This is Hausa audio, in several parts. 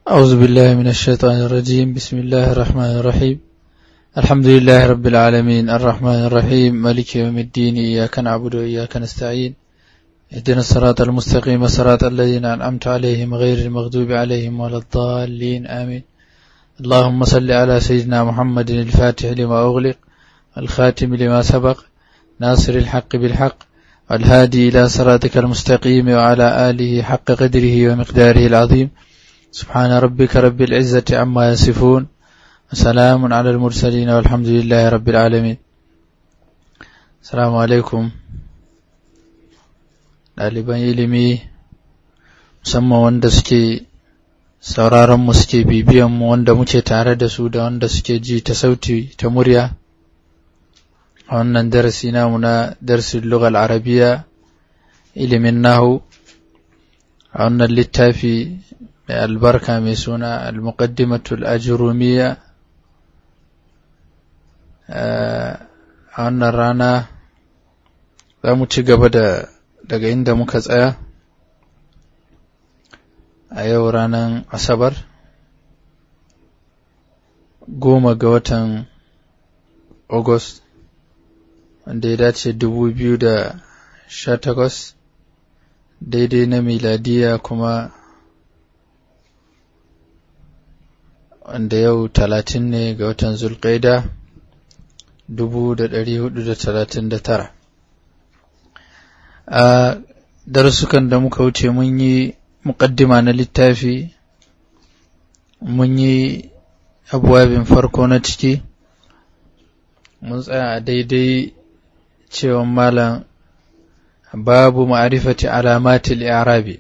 أعوذ بالله من الشيطان الرجيم بسم الله الرحمن الرحيم الحمد لله رب العالمين الرحمن الرحيم مالك يوم الدين إياك نعبد وإياك نستعين اهدنا الصراط المستقيم صراط الذين أنعمت عليهم غير المغضوب عليهم ولا الضالين آمين اللهم صل على سيدنا محمد الفاتح لما أغلق الخاتم لما سبق ناصر الحق بالحق والهادي إلى صراطك المستقيم وعلى آله حق قدره ومقداره العظيم سبحان ربك رب العزة عما يصفون وسلام على المرسلين والحمد لله رب العالمين السلام عليكم ɗaliban ilimi musamman wanda suke sauraronmu suke bibiyanmu wanda muke tare da su da wanda suke ji ta sauti ta murya a wannan darasi namu na darsin lugal arabiya ilimin nahu a wannan littafi mai albarka mai suna al-muqaddimatul ajrumiya a wannan rana za mu ci gaba da daga inda muka tsaya a yau ranar asabar goma ga watan august wanda ya dace dubu biyu da sha takwas daidai na miladiya kuma wanda yau talatin ne ga watan zulƙaida dubu da ɗari hudu da talatin da tara a darussukan da muka wuce mun yi muƙaddima na littafi mun yi abuwabin farko na ciki mun tsaya a daidai cewa malam babu ma'arifati alamatil i'rabi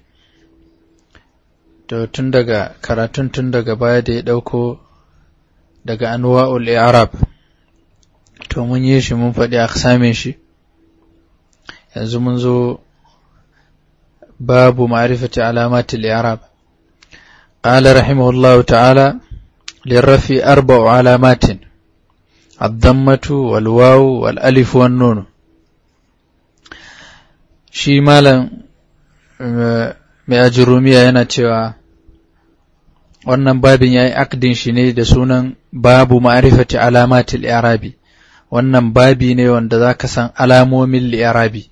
to tun daga karatun tun daga baya da ya ɗauko daga anwa'ul i'rab to mun yi shi mun faɗi aksamin shi yanzu mun zo babu ma'rifati alamatil i'rab قال رحمه الله تعالى للرفي أربع علامات الضمة والواو والألف والنون shi malam mai ajurumiya yana cewa wannan babin ya yi akdin shi ne da sunan babu ma'arifati alamatil li'arabi wannan babi ne wanda za ka san alamomin li'arabi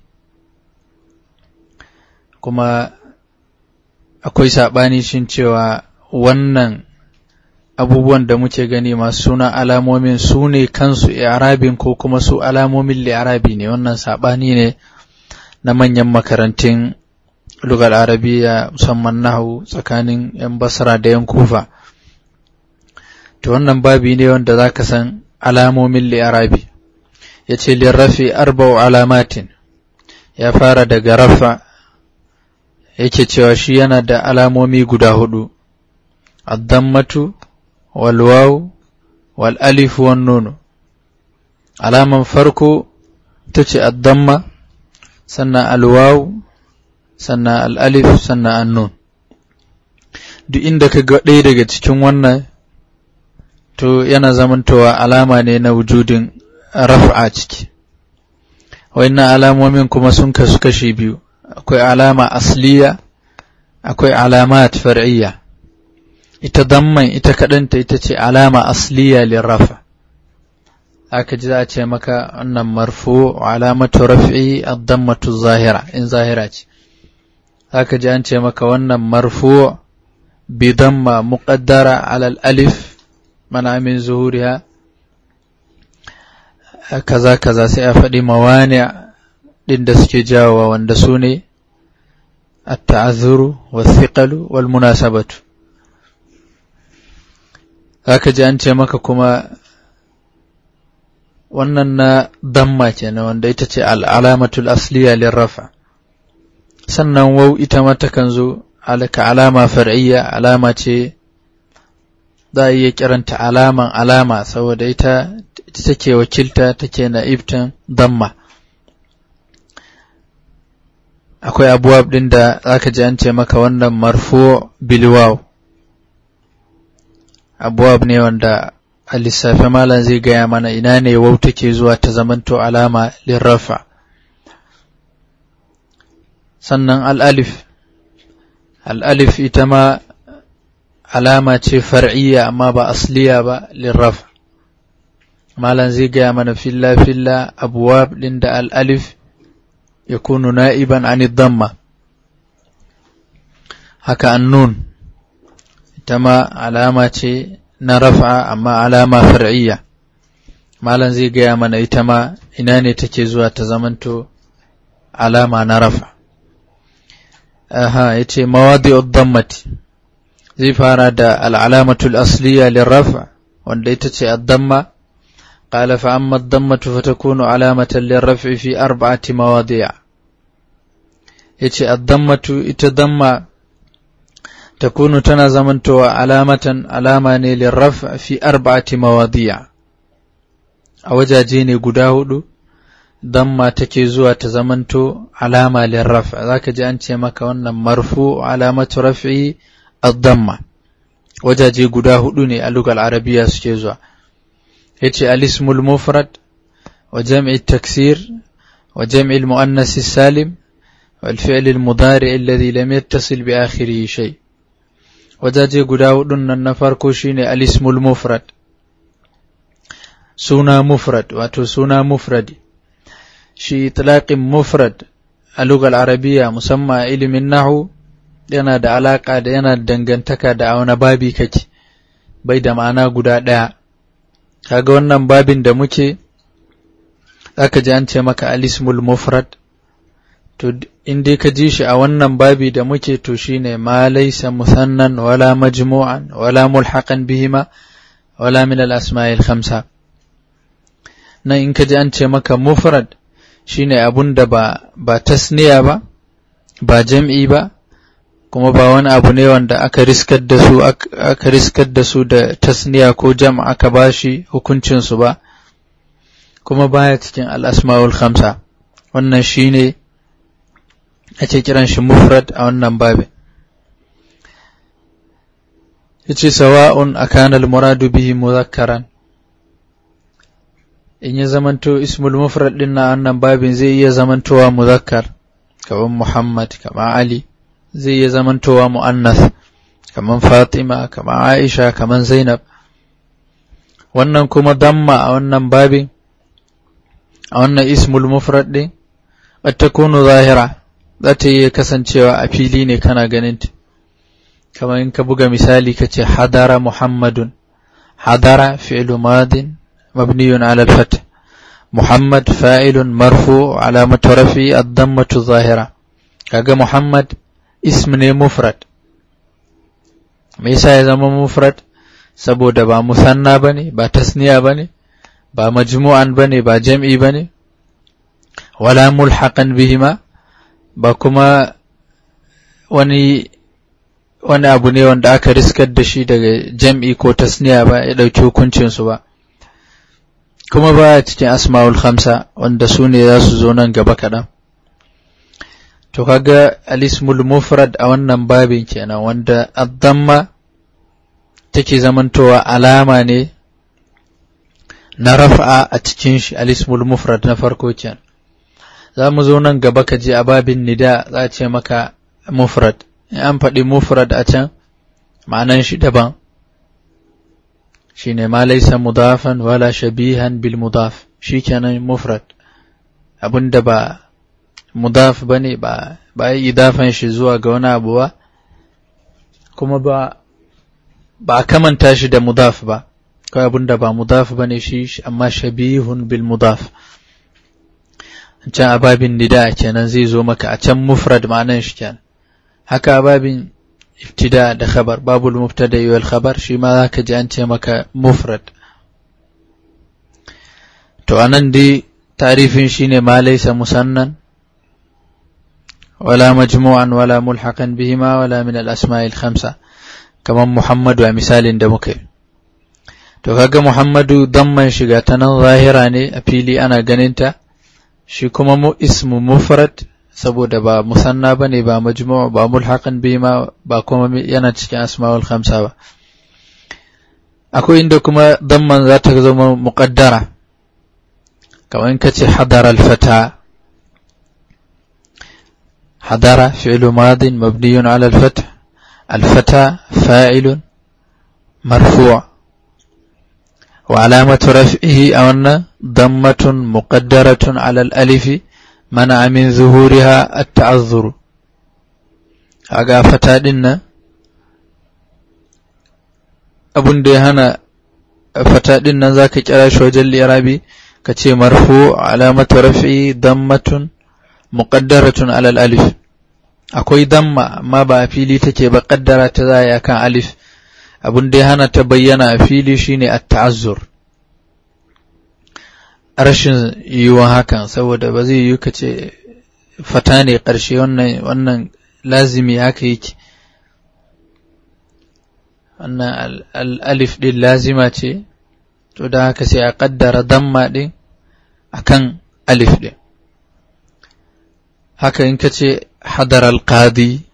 kuma akwai saɓani shin cewa wannan abubuwan da muke gani masu suna alamomin su ne kansu i'rabin ko kuma su alamomin li'arabi ne wannan saɓani ne na manyan makarantun lugar arabiya musamman nahu tsakanin 'yan basra da 'yan kufa to wannan babi ne wanda za ka san alamomin li'arabi ya ce lirrafi arba'u alamatin ya fara daga rafa yake cewa shi yana da alamomi guda hudu addammatu walwaw wal alif wan nun alaman farko ta ce addamma sannan alwaw sannan al'alif sannan annun duk inda ka ga ɗaya daga cikin wannan to yana zamantowa alama ne na wujudin raf'a ciki wannan alamomin kuma sun kasu kashi biyu akwai alama asliya akwai alamat far'iyya ita damman ita kaɗanta ita ce alama asliya lirrafa aka ji za a ce maka wannan marfu alamatu raf'i ad-dammatu zahira in zahira ce aka ji an ce maka wannan marfu bi damma muqaddara ala al-alif mana min zuhuriha kaza kaza sai a faɗi mawani ɗin da suke jawowa wanda su ne at-ta'azzuru wa-thiqalu wal-munasabatu zaka ji an ce maka kuma wannan na damma kenan wanda ita ce al'alamatul asliya lirrafa sannan wau ita ma takan zo ka alama far'iyya alama ce za a iya kiranta alaman alama saboda ita take wakilta take na ibtan damma akwai abubuwa ɗin da zaka ji an ce maka wannan marfu bilwaw abubuwa ne wanda a lissafe malam zai gaya mana ina ne wau take zuwa ta zamanto alama lirrafa sannan al'alif al'alif ita ma alama ce far'iyya amma ba asliya ba lirraf malan zai gaya mana filla filla abuwab din da al'alif ya kunu na'iban an damma haka annun ita ma alama ce na rafa amma alama far'iyya malan zai gaya mana ita ma ina ne take zuwa ta zamanto alama na rafa aha yace mawadi'ud dammati zai fara da al'alamatul asliya lirrafa wanda ita ce ad-damma qala fa amma ad-dammatu fatakunu alamatan lirraf'i fi arba'ati mawadi' yace ad-dammatu ita damma takunu tana zamantowa alamatan alama ne lirraf' fi arba'ati mawadi' a wajaje ne guda hudu damma take zuwa ta zamanto alama lirraf zaka ji an ce maka wannan marfu alamatu raf'i ad-damma wajaje guda hudu ne a lugal arabiya suke zuwa yace al-ismul mufrad wa jam'i taksir wa jam'i al-muannas salim wal fi'l al-mudari alladhi lam yattasil bi akhirih shay wajaje guda hudun nan na farko shine al-ismul mufrad suna mufrad wato suna mufradi shi itlaqin mufrad a lugal arabiya musamman ilimin nahu yana da alaka da yana da dangantaka da a wani babi kake bai da ma'ana guda ɗaya kaga wannan babin da muke zaka ji an ce maka alismul mufrad to in dai ka ji shi a wannan babi da muke to shine ma laysa musannan wala majmu'an wala mulhaqan bihima wala min al asma'il khamsa nan in ka ji an ce maka mufrad shine abun da ba ba tasniya ba ba jam'i ba kuma ba wani abu ne wanda aka riskar da su aka riskar da su da tasniya ko jam aka bashi hukuncin su ba kuma baya cikin al-asmaul khamsa wannan shine ake kiran shi mufrad a wannan babin yace sawa'un akana al-muradu bihi mudhakkaran in ya zamanto ismul mufrad din na wannan babin zai iya zamantowa muzakkar kamar Muhammad kamar Ali zai iya zamantowa mu'annas kamar Fatima kamar Aisha kamar Zainab wannan kuma damma a wannan babin a wannan ismul mufrad din takunu zahira za ta iya kasancewa a fili ne kana ganin ta kamar in ka buga misali ka ce hadara Muhammadun hadara fi'lu madin مبني على الفتح محمد فاعل مرفوع علامة رفعه الضمة الظاهرة كاجا محمد اسم مفرد me yasa ya zama mufrad saboda ba musanna bane ba tasniya bane ba majmu'an bane ba jam'i bane wala mulhaqan bihima ba kuma wani wani abu ne wanda aka riskar da shi daga jam'i ko tasniya ba ya dauki hukuncin su ba kuma baya cikin asma'ul khamsa wanda su ne za su zo nan gaba kaɗan to kaga alismul mufrad a wannan babin kenan wanda addamma take zamantowa alama ne na rafa'a a cikin shi alismul mufrad na farko kenan za mu zo nan gaba ka je a babin nida za a ce maka mufrad in an faɗi mufrad a can ma'anan shi daban shine ma laysa mudafan wala shabihan bil mudaf shikenan mufrad abinda ba mudaf bane ba ba yi idafan shi zuwa ga wani abu ba kuma ba ba kamanta shi da mudaf ba kawai abinda ba mudaf bane shi amma shabihun bil mudaf can ababin nida kenan zai zo maka a can mufrad ma'anan shi kenan haka ababin ibtida da khabar babul mubtada wal khabar shi ma zaka ji an ce maka mufrad to anan dai tarifin shine ma laysa musannan wala majmu'an wala mulhaqan bihima wala min al asma'i al khamsa kaman muhammadu a misalin da muka yi to kaga muhammadu damman shiga ta nan zahira ne a fili ana ganinta shi kuma mu ismu mufrad saboda ba musanna ba ne ba majmu' ba mulhaqan bi ma ba kuma yana cikin asma'ul khamsa ba akwai inda kuma damman za ta zama muqaddara kamar in kace hadara al-fata hadara fi'lu madin mabniyun ala al-fath al-fata fa'ilun مرفوع وعلامة رفعه أن ضمة مقدرة على الألف منع من ظهورها التعذر أقا فتادنا abun da ya hana fata ɗin nan za ka kira shi wajen lirabi ka ce marfu alamatu rafi dammatun muqaddaratun alal alif akwai damma amma ba a fili take ba kaddara ta za a kan alif abun da ya hana ta bayyana a fili shine at-ta'azzur rashin yiwuwan hakan saboda ba zai yiwu ka ce fata ne ƙarshe wannan wannan lazimi haka yake wannan alif ɗin lazima ce to da haka sai a ƙaddara damma ɗin a kan alif ɗin haka in ka ce hadar alƙadi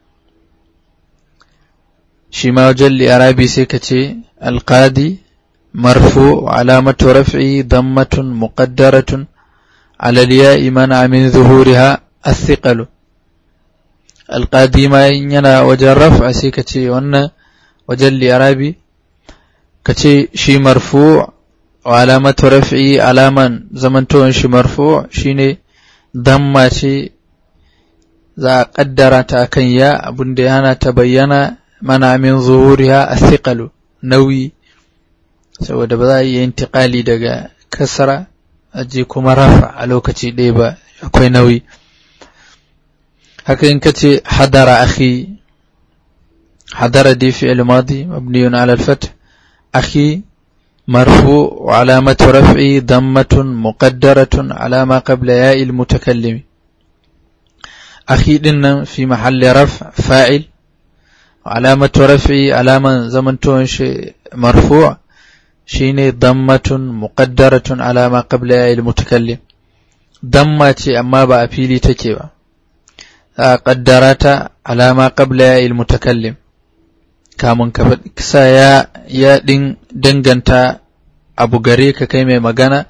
shi ma wajen li'arabi sai ka ce alƙadi marfu alamatu raf'i dammatun muqaddaratun على الياء منع من ظهورها الثقل القادي ما ينا وجه الرفع سيكتي وانا وجه الإعرابي كتي شي مرفوع وعلامة رفعي علاما زمنتون شي مرفوع شيني ضمة شي za a ƙaddara ta kan ya abin da yana ta bayyana mana min zuhuriha a thiqalu nauyi saboda ba za a iya intiƙali daga kasara aje kuma rafa a lokaci ɗaya ba akwai nauyi haka in ka ce hadara akhi hadara dai fi'il madi mabniyun ala al-fath akhi مرفوع وعلامة رفعه ضمة مقدرة على ما قبل ياء المتكلم أخي إن في محل رفع فاعل وعلامة رفعه علامة زمن تونش مرفوع shine dammatun muqaddaratun ala ma qabla ya mutakallim damma ce amma ba a fili take ba za a kaddara ta ala ma qabla ya mutakallim kamun ka sa ya ya din danganta abu gare ka kai mai magana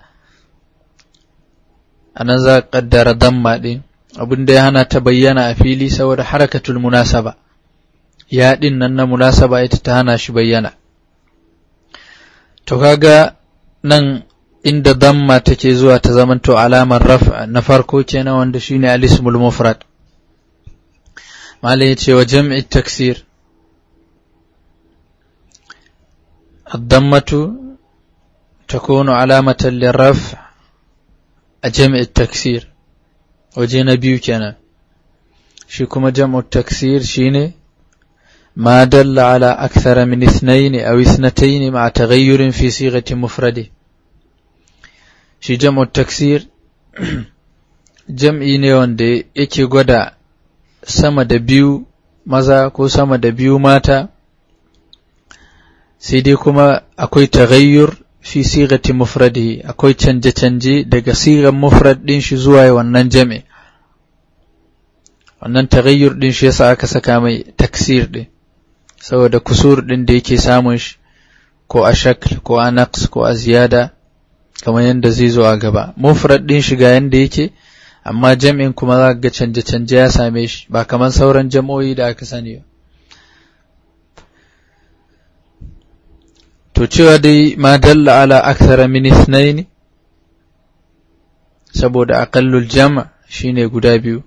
anan za ka kaddara damma din abin da ya hana ta bayyana a fili saboda harakatul munasaba ya din nan na munasaba ita ta hana shi bayyana To kaga nan inda damma take zuwa ta zamanto alamar raf'a na farko kenan wanda shine al-ismul mufrad. Malai yace wa jam'i taksir الضمة تكون علامة للرفع جمع التكسير وجينا بيو كان شكما جمع التكسير شيني ما دل على أكثر من اثنين أو اثنتين مع تغير في صيغة مفرده shi jam'u taksir jam'i ne wanda yake gwada sama da biyu maza ko sama da biyu mata sai dai kuma akwai taghayyur fi sigati mufradihi akwai canje-canje daga sigan mufrad din shi zuwa wannan jam'i wannan taghayyur din shi yasa aka saka mai taksir din saboda kusur ɗin da yake samun shi ko a shakl ko a naqs ko a ziyada kamar yadda zai zo a gaba mufrad ɗin shi ga yanda yake amma jam'in kuma za ga canje-canje ya same shi ba kamar sauran jam'o'i da aka sani ba to cewa dai ma dalla ala akthara min ithnaini saboda aqallul jam' shine guda biyu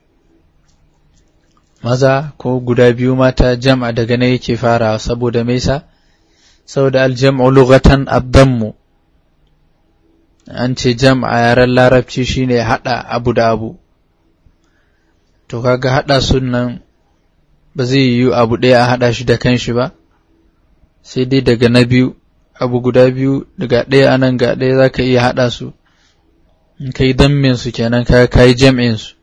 maza ko guda biyu mata jam'a daga na yake farawa saboda mai sa saboda aljam'u lughatan abdammu an ce jam'a yaren larabci shine hada abu da abu to kaga hada sunan ba zai yi abu ɗaya a hada shi da kanshi ba sai dai daga na biyu abu guda biyu daga ɗaya anan ga ɗaya za ka iya hada su in ka yi dammin su kenan ka yi jam'in su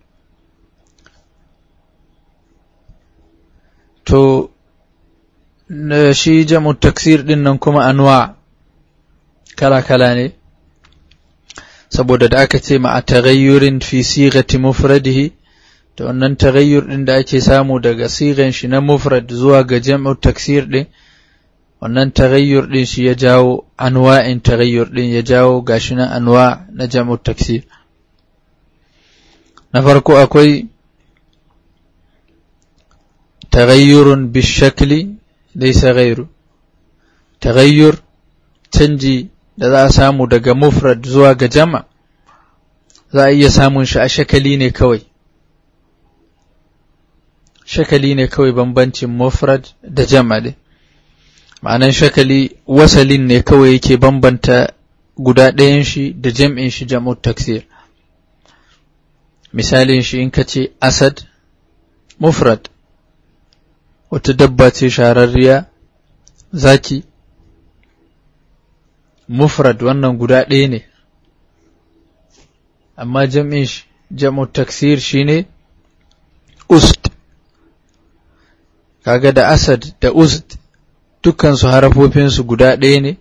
to shi jam'u taksir din nan kuma anwa kala-kala ne saboda da aka ce ma a taghayyurin fi sigati mufradihi to wannan taghayyur din da ake samu daga sigan shi na mufrad zuwa ga jam'u taksir din wannan taghayyur din shi ya jawo anwa'in taghayyur din ya jawo gashi na anwa na jam'u taksir na farko akwai تغير بالشكل ليس غيره tagayyur canji da za a samu daga mufrad zuwa ga jama za a iya samun shi a shakali ne kawai shakali ne kawai bambancin mufrad da jama ne ma'anan shakali wasalin ne kawai yake bambanta guda ɗayan shi da jam'in shi jam'u taksir misalin shi in ka ce asad mufrad wata dabba ce shararriya zaki mufrad wannan guda ɗaya ne amma jam'in shi jam'u taksir shine ust kaga da asad da ust dukkansu harafofinsu guda ɗaya ne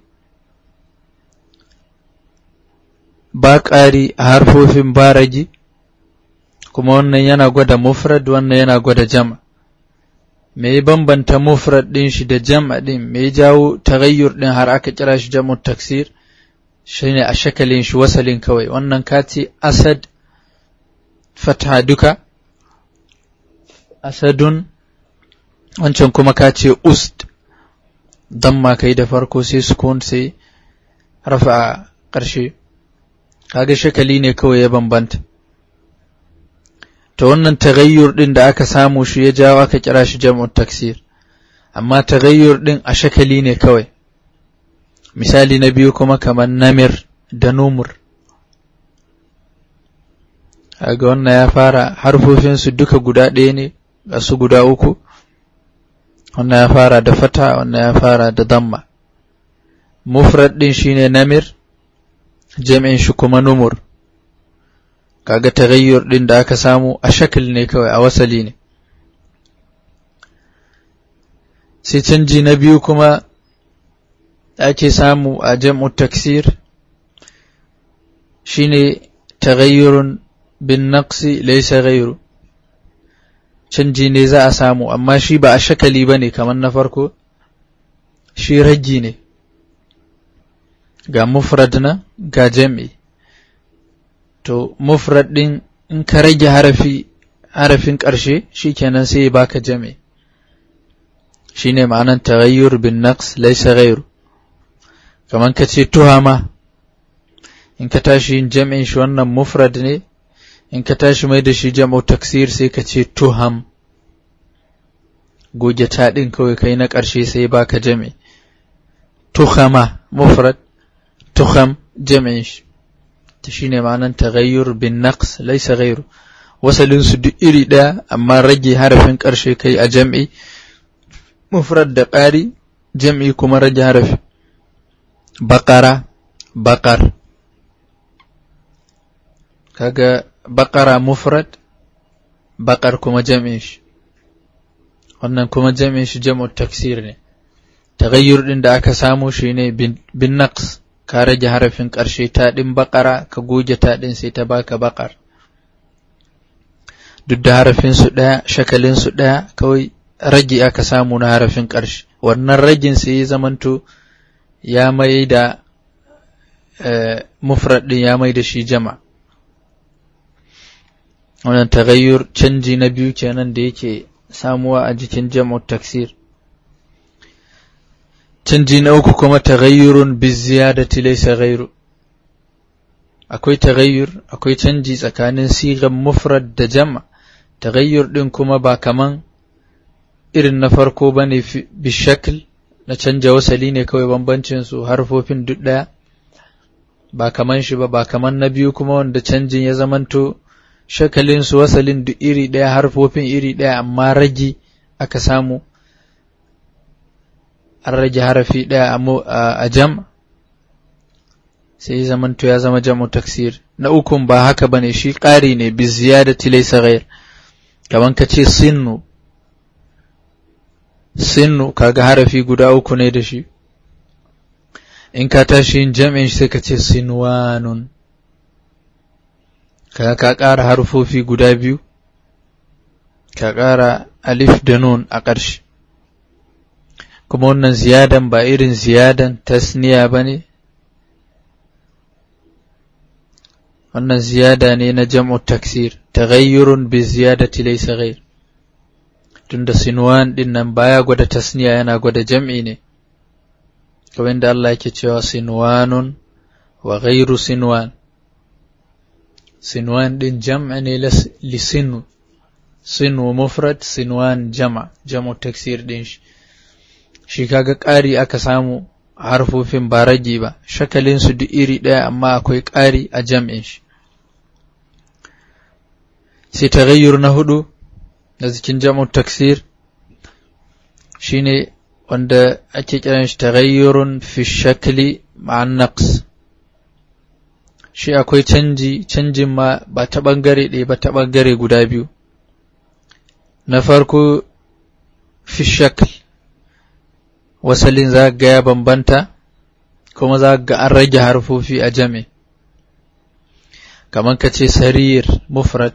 ba ƙari a harfofin baragi kuma wannan yana gwada mufrad wannan yana gwada jama me ya bambanta mufrad ɗin shi da jama ɗin me ya jawo tagayyur ɗin har aka kira shi jam'u taksir shine a shakalin shi wasalin kawai wannan kati asad fatha duka asadun wancan kuma ka ce ust damma kai da farko sai sukun sai rafa a ƙarshe kaga shakali ne kawai ya bambanta ta wannan tagayyur ɗin da aka samu shi ya jawo aka kira shi jam'ut taksir amma tagayyur ɗin a shakali ne kawai misali na biyu kuma kamar namir da numur ga wannan ya fara harfofinsu duka guda ɗaya ne ga su guda uku wannan ya fara da fata wannan ya fara da damma mufrad ɗin shine namir jam'in shi kuma numur kaga tagayyur ɗin da aka samu a shakil ne kawai a wasali ne sai canji na biyu kuma ake samu a jam'u taksir shine tagayyurun bin naqsi laysa ghayru canji ne za a samu amma shi ba a shakali ba ne kamar na farko shi raggi ne ga mufrad na ga jam'i to mufrad ɗin in ka rage harafi harafin ƙarshe shi kenan sai ya baka jam'i shi ne ma'anan taghayyur bin naqs laysa ghayru kamar ka ce tuhama in ka tashi yin jam'in shi wannan mufrad ne in ka tashi mai da shi jam'u taksir sai ka ce tuham goge ta ɗin kawai kai na ƙarshe sai baka jam'i tuhama mufrad tuham jam'in shi ta shine ma'anan taghayyur bin naqs laysa ghayru wasalin su duk iri ɗaya amma rage harafin ƙarshe kai a jam'i mufrad da ƙari jam'i kuma rage harafi baƙara baƙar kaga baƙara mufrad baƙar kuma jam'in shi wannan kuma jam'in shi jam'u taksir ne tagayyur ɗin da aka samu shi ne bin naqs ka rage harafin ƙarshe ta ɗin baƙara ka goge ta ɗin sai ta baka baƙar duk da harafin su ɗaya shakalin su ɗaya kawai rage aka samu na harafin ƙarshe wannan ragin sai ya zamanto ya mai da mufrad ɗin ya mai da shi jama wannan tagayyur canji na biyu kenan da yake samuwa a jikin jam'u taksir canji na uku kuma tagayyurun bi ziyadati laysa ghayru akwai tagayyur akwai canji tsakanin sigan mufrad da jama tagayyur din kuma ba kaman irin na farko bane bi shakl na canja wasali ne kawai bambancin su harfofin duk daya ba kaman shi ba ba kaman na biyu kuma wanda canjin ya zamanto shakalin su wasalin duk iri ɗaya harfofin iri ɗaya amma ragi aka samu an rage harafi ɗaya a jam sai zamanto ya zama jam'u taksir na ukun ba haka bane shi ƙari ne bi ziyadati laysa ghayr kaman ka ce sinnu sinnu kaga harafi guda uku ne da shi in ka tashi yin jam'in sai ka ce sinwanun kaga ka ƙara harfofi guda biyu ka ƙara alif da nun a ƙarshe kuma wannan ziyadan ba irin ziyadan tasniya ba ne wannan ziyada ne na jam'u taksir taghayyurun bi ziyadati laysa ghayr tunda sinwan din nan baya gwada tasniya yana gwada jam'i ne kamar da Allah yake cewa sinwanun wa ghairu sinwan sinwan din jam'a ne li sinu sinu mufrad sinwan jama jam'u taksir din shi shi kaga ƙari aka samu a harfofin ba rage ba shakalin su duk iri ɗaya amma akwai ƙari a jam'in shi sai taghayyur na hudu da cikin jam'u taksir shine wanda ake kiran shi taghayyurun fi shakli ma'an naqs shi akwai canji canjin ma ba ta bangare ɗaya ba ta bangare guda biyu na farko fi shakl wasalin za ga ya bambanta kuma za ga an rage harfofi a jami kamar ka ce sarir mufrad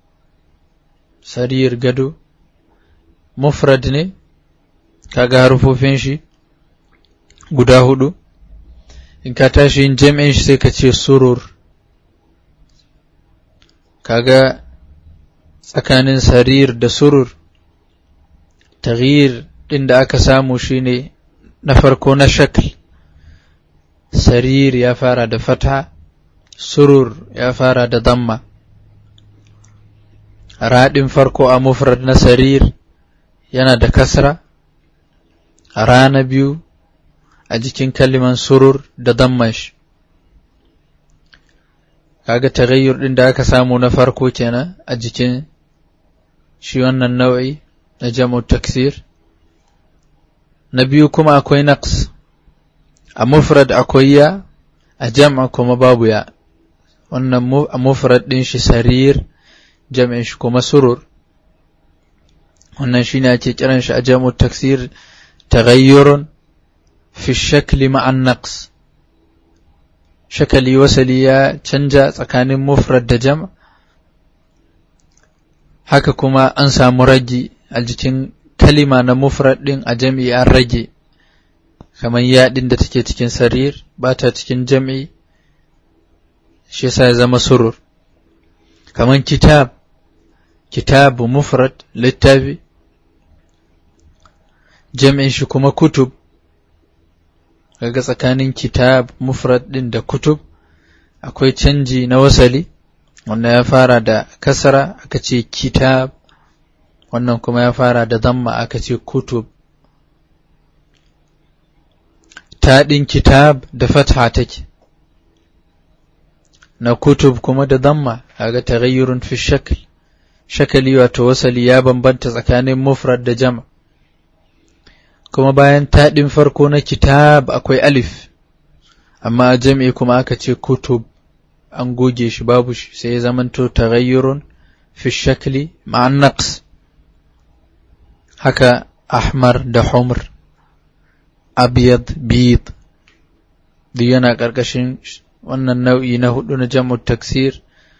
sarir gado mufrad ne kaga harfofin shi guda hudu in ka tashi yin jam'in shi sai ka ce surur kaga tsakanin sarir da surur taghyir din da aka samu shine na farko na shakl sarir ya fara da fata surur ya fara da damma raɗin farko a mufrad na sarir yana da kasra rana biyu a jikin kaliman surur da dammash kaga tagayyur din da aka samu na farko kenan a jikin shi wannan nau'i na jam'u taksir na biyu kuma akwai naqs a mufrad akwai ya a jam'a kuma babu ya wannan a mufrad din shi sarir jam'in shi kuma surur wannan shine ake kiran shi a jam'u taksir taghayyurun fi shakli ma'an naqs shakali wasali ya canja tsakanin mufrad da jam haka kuma an samu ragi a jikin kalima na mufrad din a jam'i an rage kamar yaɗin da take cikin sarir ba ta cikin jam'i shi yasa ya zama surur kamar kitab kitabu mufrad littafi jam'in shi kuma kutub kaga tsakanin kitab mufrad din da kutub akwai canji na wasali wanda ya fara da kasara aka ce kitab wannan kuma ya fara da zamma aka ce kutub taɗin kitab da fatha take na kutub kuma da zamma kaga taghayyurun fi shakl shakali wato wasali ya bambanta tsakanin mufrad da jama' kuma bayan taɗin farko na kitab akwai alif amma a jam'i kuma aka ce kutub an goge shi babu shi sai ya zamanto taghayyurun fi shakli ma'an naqs haka ahmar da humr abyad bid duk yana ƙarƙashin wannan nau'i na hudu na jam'u taksir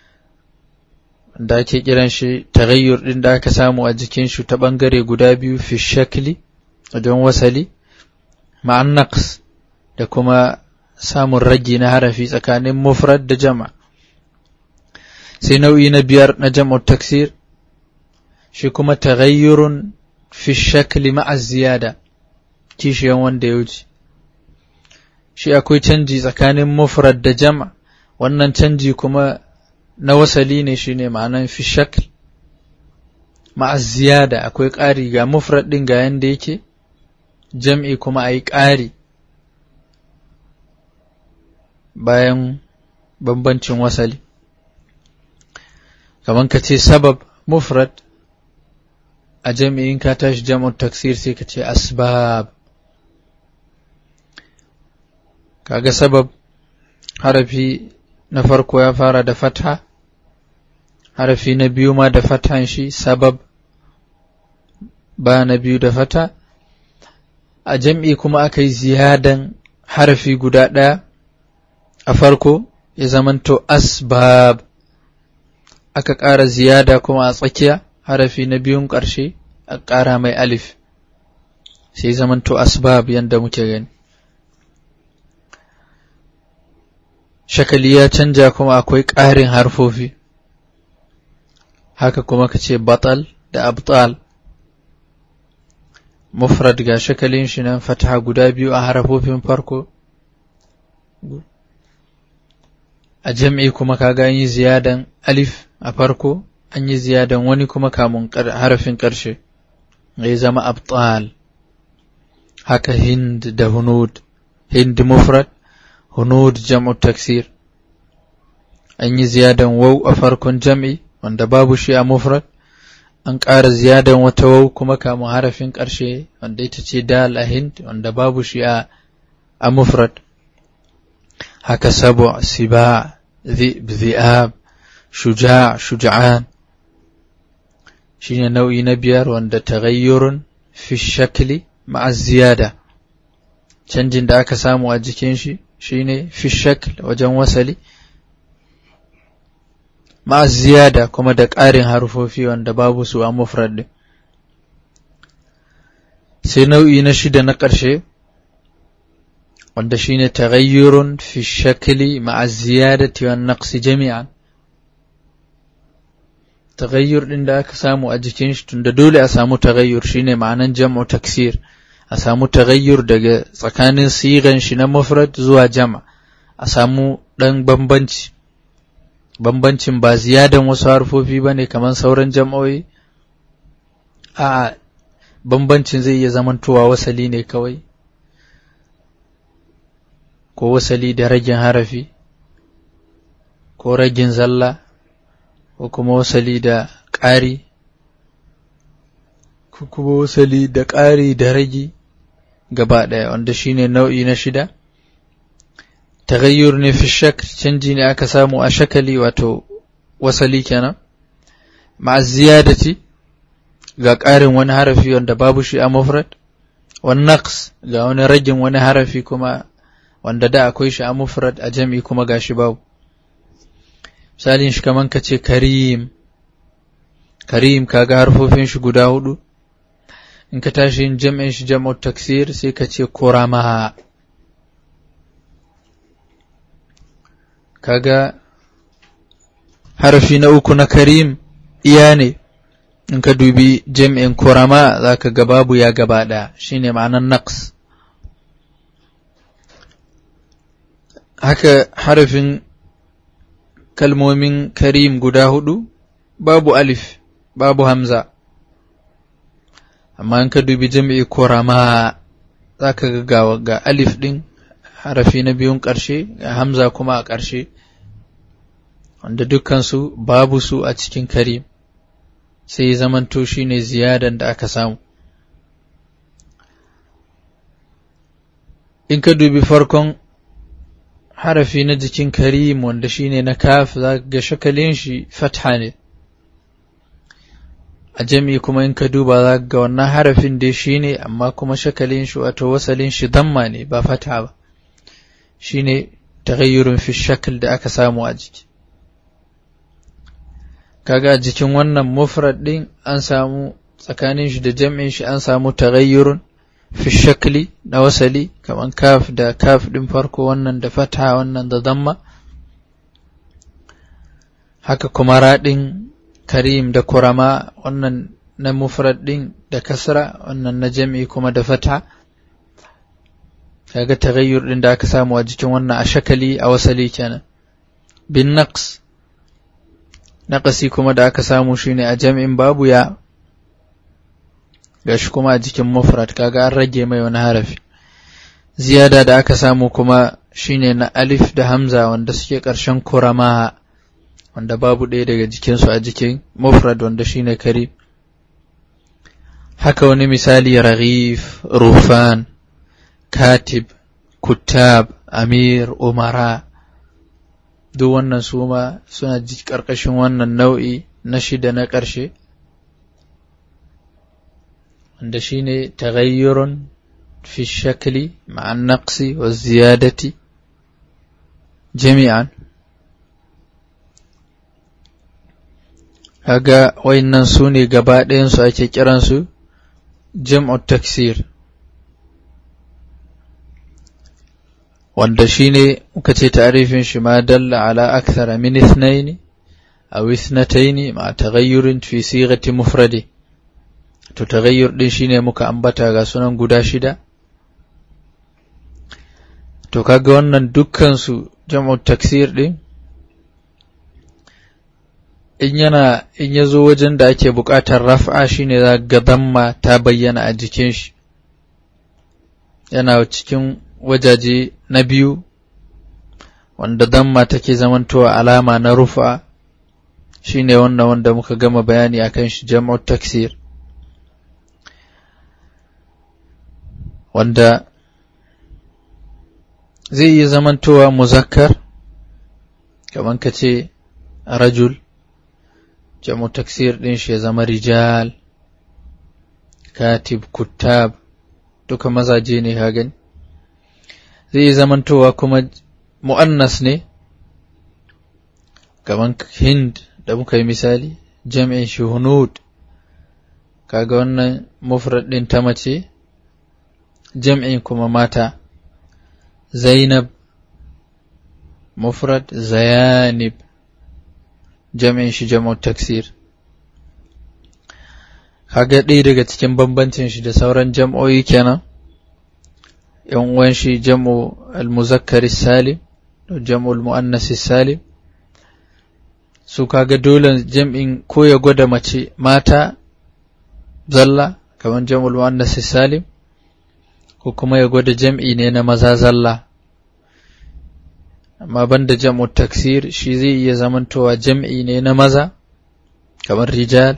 da ake kiran shi taghayyur din da aka samu a jikin shi ta ɓangare guda biyu fi shakli wajen wasali ma'an naqs da kuma samun ragi na harafi tsakanin mufrad da jama sai nau'i na biyar na jam'u taksir shi kuma taghayyurun fi shakli ma'a ziyada kishiyan wanda ya wuce shi akwai canji tsakanin mufrad da jama wannan canji kuma na wasali ne shine ma'anan fi shakl ma'a ziyada akwai ƙari ga mufrad ɗin ga yanda yake jam'i kuma a yi ƙari bayan bambancin wasali kamar ka ce sabab mufrad a jami'in ka tashi jam'un taksir sai ka ce asbab kaga sabab harafi na farko ya fara da fatha harafi na biyu ma da fathan shi sabab ba na biyu da fata a jam'i kuma aka yi ziyadan harafi guda ɗaya a farko ya zamanto asbab aka ƙara ziyada kuma a tsakiya harafi na biyun ƙarshe a ƙara mai alif sai zamanto asbab yadda muke gani shakali ya canja kuma akwai ƙarin harfofi haka kuma ka ce batal da abtal mufrad ga shakalin shi nan fataha guda biyu a harafofin farko a jam'i kuma kaga an yi ziyadan alif a farko an yi ziyadan wani kuma kamun harafin ƙarshe ya zama abtal haka hind da hunud hind mufrad hunud jam'u taksir an yi ziyadan wau a farkon jam'i wanda babu shi a mufrad an ƙara ziyadan wata wau kuma kamun harafin ƙarshe wanda ita ce dal a hind wanda babu shi a a mufrad haka sabu siba ذئب ذئاب شجاع شجعان shine nau'i na biyar wanda taghayyurun fi shakli ma'a ziyada canjin da aka samu a jikin shi shine fi shakl wajen wasali ma'a ziyada kuma da ƙarin harufofi wanda babu su a mufrad din sai nau'i na shida na ƙarshe wanda shine taghayyurun fi shakli ma'a ziyadati wan naqsi jami'an taghayyur din da aka samu a jikin shi tunda dole a samu taghayyur shine ma'anan jam'u taksir a samu taghayyur daga tsakanin sigan shi na mufrad zuwa jama a samu dan bambanci bambancin ba ziyadan wasu harfofi bane kamar sauran jam'o'i a bambancin zai iya zamantowa wasali ne kawai ko wasali da ragin harafi ko ragin zalla ko kuma wasali da ƙari ko kuma wasali da ƙari da ragi gaba ɗaya wanda shine nau'i na shida taghayyur ne fi shak canji ne aka samu a shakali wato wasali kenan ma'a ziyadati ga ƙarin wani harafi wanda babu shi a mufrad wani naqs ga wani ragin wani harafi kuma wanda da akwai shi a mufrad a jam'i kuma gashi babu misalin shi kaman ka ce karim karim kaga harfofin shi guda hudu in ka tashi yin jam'in shi jam'u taksir sai ka ce kurama kaga harfi na uku na karim iya ne in ka dubi jam'in kurama za ka ga babu ya gaba ɗaya shine ma'anan naqs haka harafin kalmomin karim guda hudu babu alif babu hamza amma in ka dubi jam'i kurama za ka ga ga alif ɗin harafi na biyun ƙarshe ga hamza kuma a ƙarshe wanda dukkansu babu su a cikin karim sai zamanto shi ne ziyadan da aka samu in ka dubi farkon harafi na jikin karim wanda shine na kaf za ga shakalin shi fatha ne a jami kuma in ka duba za ga wannan harafin dai shine amma kuma shakalin shi wato wasalin shi damma ne ba fatha ba shine taghayyurun fi shakl da aka samu a jiki kaga a jikin wannan mufrad din an samu tsakanin shi da jam'in shi an samu taghayyurun fi shakli na wasali kaman kaf da kaf din farko wannan da fatha wannan da damma haka kuma raɗin karim da kurama wannan na mufrad din da kasra wannan na jam'i kuma da fatha kaga taghayyur din da aka samu a jikin wannan a shakali a wasali kenan bin naqs naqasi kuma da aka samu shine a jam'in babu ya gashi kuma a jikin mufrad kaga an rage mai wani harafi ziyada da aka samu kuma shine na alif da hamza wanda suke ƙarshen kurama wanda babu ɗaya daga jikinsu a jikin mufrad wanda shine karib haka wani misali raghif rufan katib kutab amir umara duk wannan su ma suna ƙarƙashin wannan nau'i na shida na ƙarshe wanda shine taghayyurun fi shakli ma'a naqsi wa ziyadati jami'an kaga wayannan su ne gaba ɗayansu ake kiransu jam'u taksir wanda shine muka ce ta'rifin shi ma dalla ala akthara min ithnaini aw ithnataini ma taghayyurin fi sighati mufradi to taghayyur din shine muka ambata ga sunan guda shida to kaga wannan dukkan su jam'u taksir din in yana in ya zo wajen da ake buƙatar raf'a shine za ga damma ta bayyana a jikin shi yana cikin wajaje na biyu wanda damma take zamantowa alama na rufa shine wannan wanda muka gama bayani akan shi jam'u taksir wanda zai iya zamantowa muzakkar kamar ka ce rajul jamu taksir ɗin shi ya zama rijal katib kuttab duka mazaje ne ka gani zai yi zamantowa kuma mu'annas ne kaman hind da muka yi misali jam'in shi hunud kaga wannan mufrad ɗin ta mace jam'in kuma mata zainab mufrad zayanib jam'in shi jam'u taksir kaga ɗaya daga cikin bambancin shi da sauran jam'o'i kenan yan uwan shi jam'u al-muzakkar salim da jam'u al-muannas salim su kaga dole jam'in ko ya gwada mace mata zalla kamar jam'u al-muannas salim ko kuma ya gwada jam'i ne na maza zalla amma banda jam'u taksir shi zai iya zamantowa jam'i ne na maza kamar rijal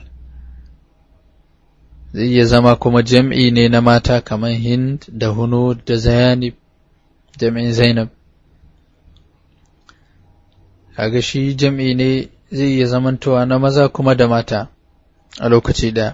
zai iya zama kuma jam'i ne na mata kamar hind da hunud da zayanib jam'in zainab kaga shi jam'i ne zai iya zamantowa na maza kuma da mata a lokaci ɗaya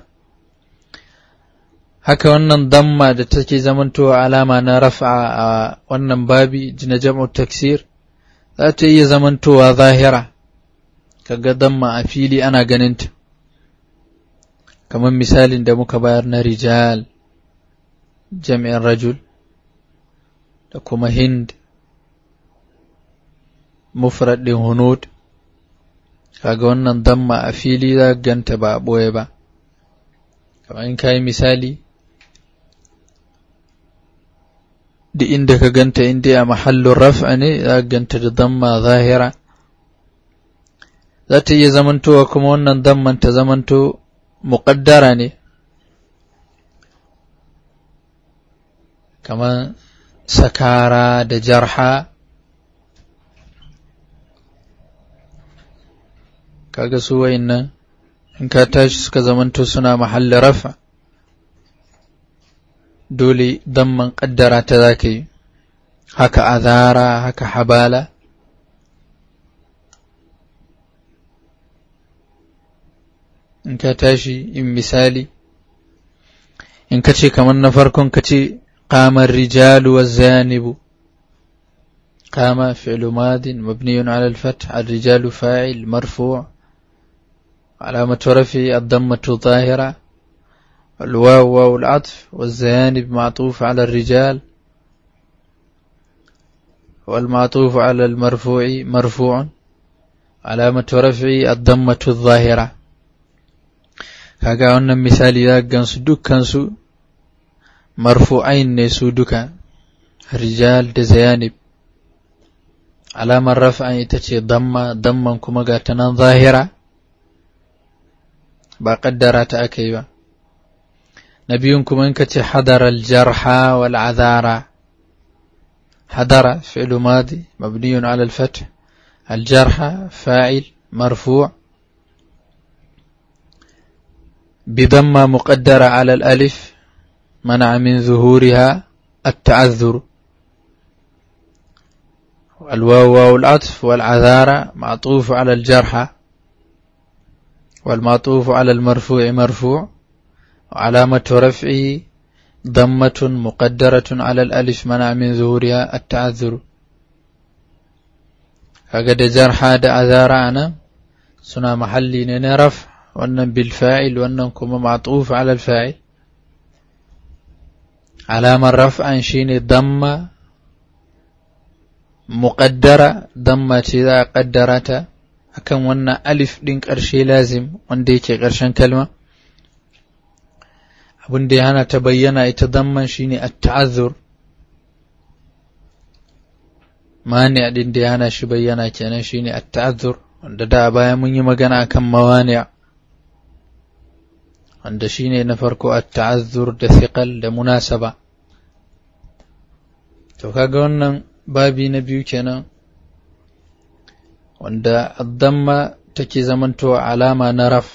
haka wannan damma da take zamantowa alama na rafa a wannan babi na jam'u taksir za ta iya zamantowa zahira kaga damma a fili ana ganinta kamar misalin da muka bayar na rijal jami'in rajul da kuma hind mufrad ɗin hunud kaga wannan damma a fili za ganta ba a ɓoye ba kamar in ka yi misali duk inda ka ganta inda a mahallin raf'a ne za ka ganta da damma zahira za ta iya zamantowa kuma wannan damman ta zamanto muƙaddara ne kamar sakara da jarha kaga su nan in ka tashi suka zamanto suna mahallin rafa dole damman ƙaddara ta za ka yi haka azara haka habala in ka tashi in misali in ka ce kamar na farkon ka ce ƙamar rijalu wa zanibu قام فعل ماض مبني على الفتح الرجال فاعل مرفوع علامة رفعه الضمة ظاهرة الواو واو العطف والزيانب معطوف على الرجال والمعطوف على المرفوع مرفوع علامة رفعه الضمة الظاهرة kaga wannan misali za gansu dukkansu marfu'ain ne su duka rijal da zayanib alamar raf'an ita ce damma damman kuma ga ta nan zahira ba kaddara ta aka yi ba na biyun kuma in ka ce hadara aljarha wal azara hadara fi'lu madi mabniyun ala al-fath الجرح فاعل مرفوع بضمة مقدرة على الألف منع من ظهورها التعذر الواو واو العطف والعذارة معطوف على الجرح والمعطوف على المرفوع مرفوع وعلامة رفعه ضمة مقدرة على الألف منع من ظهورها التعذر هكذا جرح عذارة أنا سنا محلي نرفع wannan bilfa'il wannan kuma ma'tuf ala al-fa'il alamar raf'an shine damma muqaddara damma ce za a kaddara ta akan wannan alif din ƙarshe lazim wanda yake ƙarshen kalma abin da ya hana ta bayyana ita damman shine at-ta'azzur mani din da ya hana shi bayyana kenan shine at-ta'azzur wanda da baya mun yi magana akan mawani wanda shine na farko at-ta'azzur da thiqal da munasaba to kaga wannan babi na biyu kenan wanda ad-damma take zamantowa alama na raf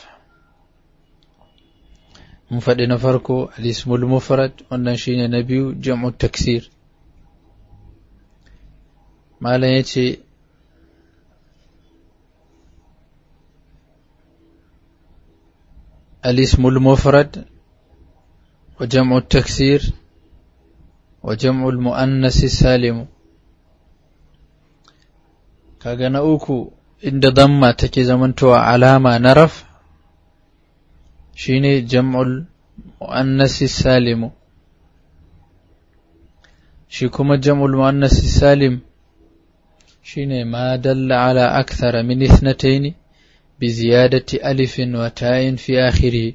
mun faɗi na farko al-ismul mufrad wannan shine na biyu jam'u taksir malam yace الاسم المفرد وجمع التكسير وجمع المؤنث السالم kaga na uku inda damma take zamantowa alama na raf shine jam'ul muannasi salimu shi kuma jam'ul muannasi salim shine ma dalla ala akthara min ithnatayn bi ziyadati alifin wa ta'in fi akhirih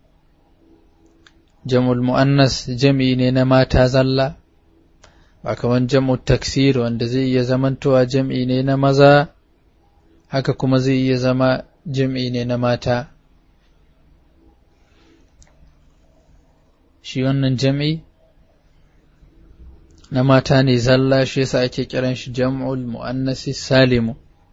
jam'ul muannas jam'i ne na mata zalla ba kaman jam'u taksir wanda zai iya zamantowa jam'i ne na maza haka kuma zai iya zama jam'i ne na mata shi wannan jam'i na mata ne zalla shi yasa ake kiran shi jam'ul mu'annasi salimu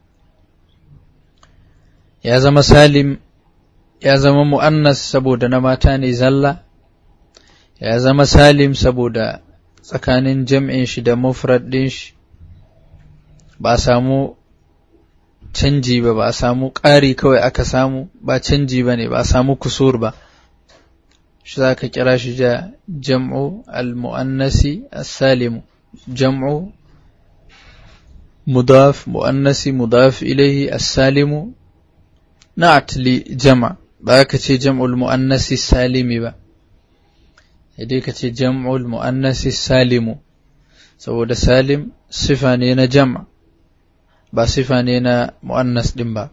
ya zama salim ya zama mu'annas saboda na mata ne zalla ya zama salim saboda tsakanin jam'in shi da mufrad ɗin shi ba a samu canji ba ba a samu ƙari kawai aka samu ba canji ba ne ba a samu kusur ba shi za ka kira shi da jam'u al-mu'annasi as-salimu jam'u mudaf mu'annasi mudaf ilaihi as-salimu na'at li jama ba ka ce jam'ul mu'annasi salimi ba dai ka ce jam'ul mu'annasi salimu saboda salim sifa ne na jama ba sifa ne na mu'annas din ba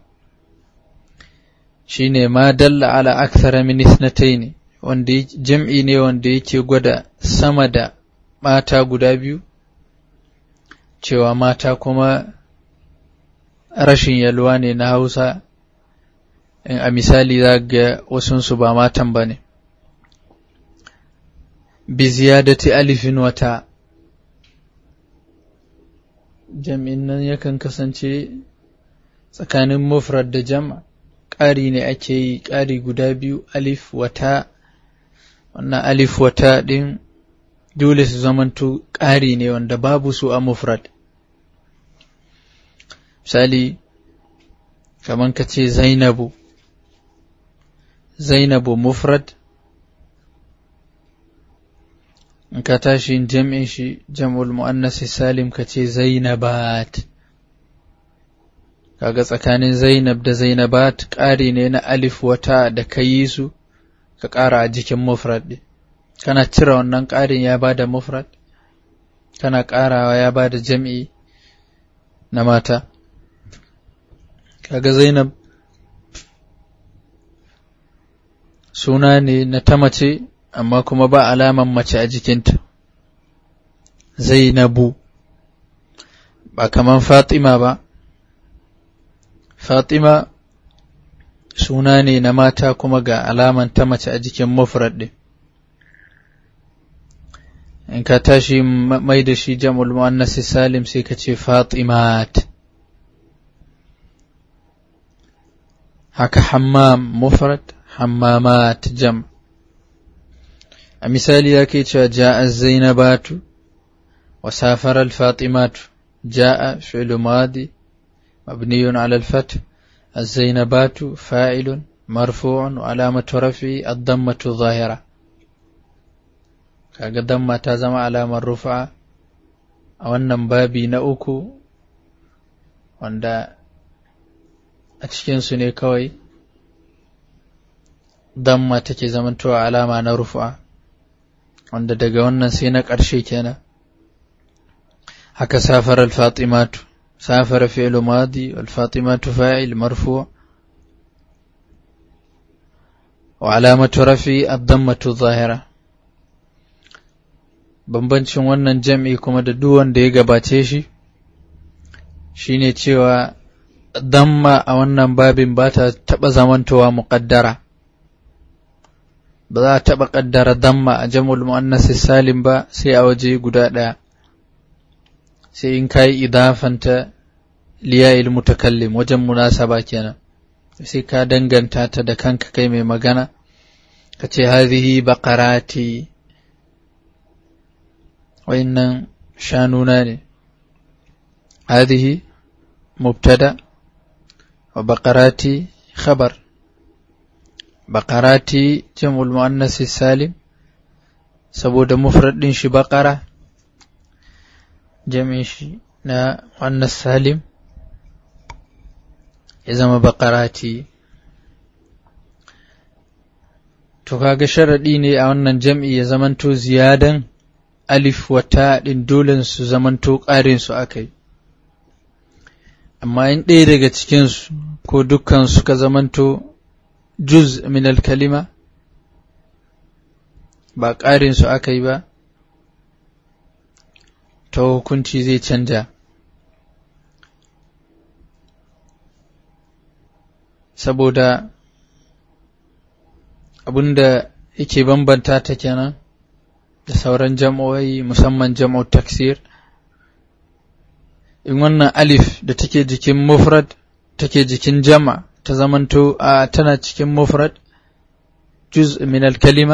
shine ma dalla ala akthara min ithnatayn wanda jam'i ne wanda yake gwada sama da mata guda biyu cewa mata kuma rashin yalwa ne na Hausa a misali za ga wasunsu ba matan ba ne bi ziyadati alifin wata jam'in nan yakan kasance tsakanin mufrad da jama ƙari ne ake yi ƙari guda biyu alif wata wannan alif wata ɗin dole su zamanto ƙari ne wanda babu su a mufrad misali kamar ka ce zainabu zainabu mufrad in ka tashi jam'in shi jam'ul mu'annasi salim ka ce zainabat kaga tsakanin zainab da zainabat ƙari ne na alif wata da ka yi su ka ƙara a jikin mufrad ɗin kana cire wannan ƙarin ya bada mufrad kana ƙarawa ya bada jam'i na mata kaga zainab suna ne na ta mace amma kuma ba alaman mace a jikinta zainabu ba kaman fatima ba fatima suna ne na mata kuma ga alaman ta mace a jikin mufrad ɗin in ka tashi mai da shi jam'ul mu'annasi salim sai ka ce fatimat haka hammam mufrad hammamat jam a misali ya ke cewa ja'a zainabatu wa safara al-fatimatu ja'a fi'lu madi مبني على الفتح الزينبات فاعل مرفوع وعلامة رفعه الضمة الظاهرة kaga damma ta zama alamar rufa a wannan babi na uku wanda a cikinsu ne kawai damma take zamantowa alama na rufa wanda daga wannan sai na ƙarshe kenan haka safar al-fatimatu سافر فعل ماضي والفاطمة فاعل مرفوع wa alamatu rafi ad-dammatu zahira bambancin wannan jam'i kuma da duk wanda ya gabace shi shine cewa damma a wannan babin ba ta taɓa zamantowa muƙaddara ba za a taɓa ƙaddara damma a jam'ul mu'annasi salim ba sai a waje guda ɗaya sai in kayi idafanta liya'il mutakallim wajen munasaba kenan sai ka danganta ta da kanka kai mai magana ka ce hadhihi baqarati wa'innan shanuna ne hadhihi mubtada wa baqarati khabar baqarati jam'ul muannas salim saboda mufrad din shi baqara jami'in shi na muannas salim ya zama baqarati to kaga sharadi ne a wannan jam'i ya zamanto ziyadan alif wa ta din dole su zamanto ƙarin su akai amma in ɗaya daga cikinsu ko dukkan suka zamanto juz min kalima ba ƙarin su aka yi ba ta hukunci zai canja saboda abinda yake bambanta ta kenan da sauran jam'o'i musamman jam'o taksir in wannan alif da take jikin mufrad take jikin jama ta zamanto a tana cikin mufrad juz min kalima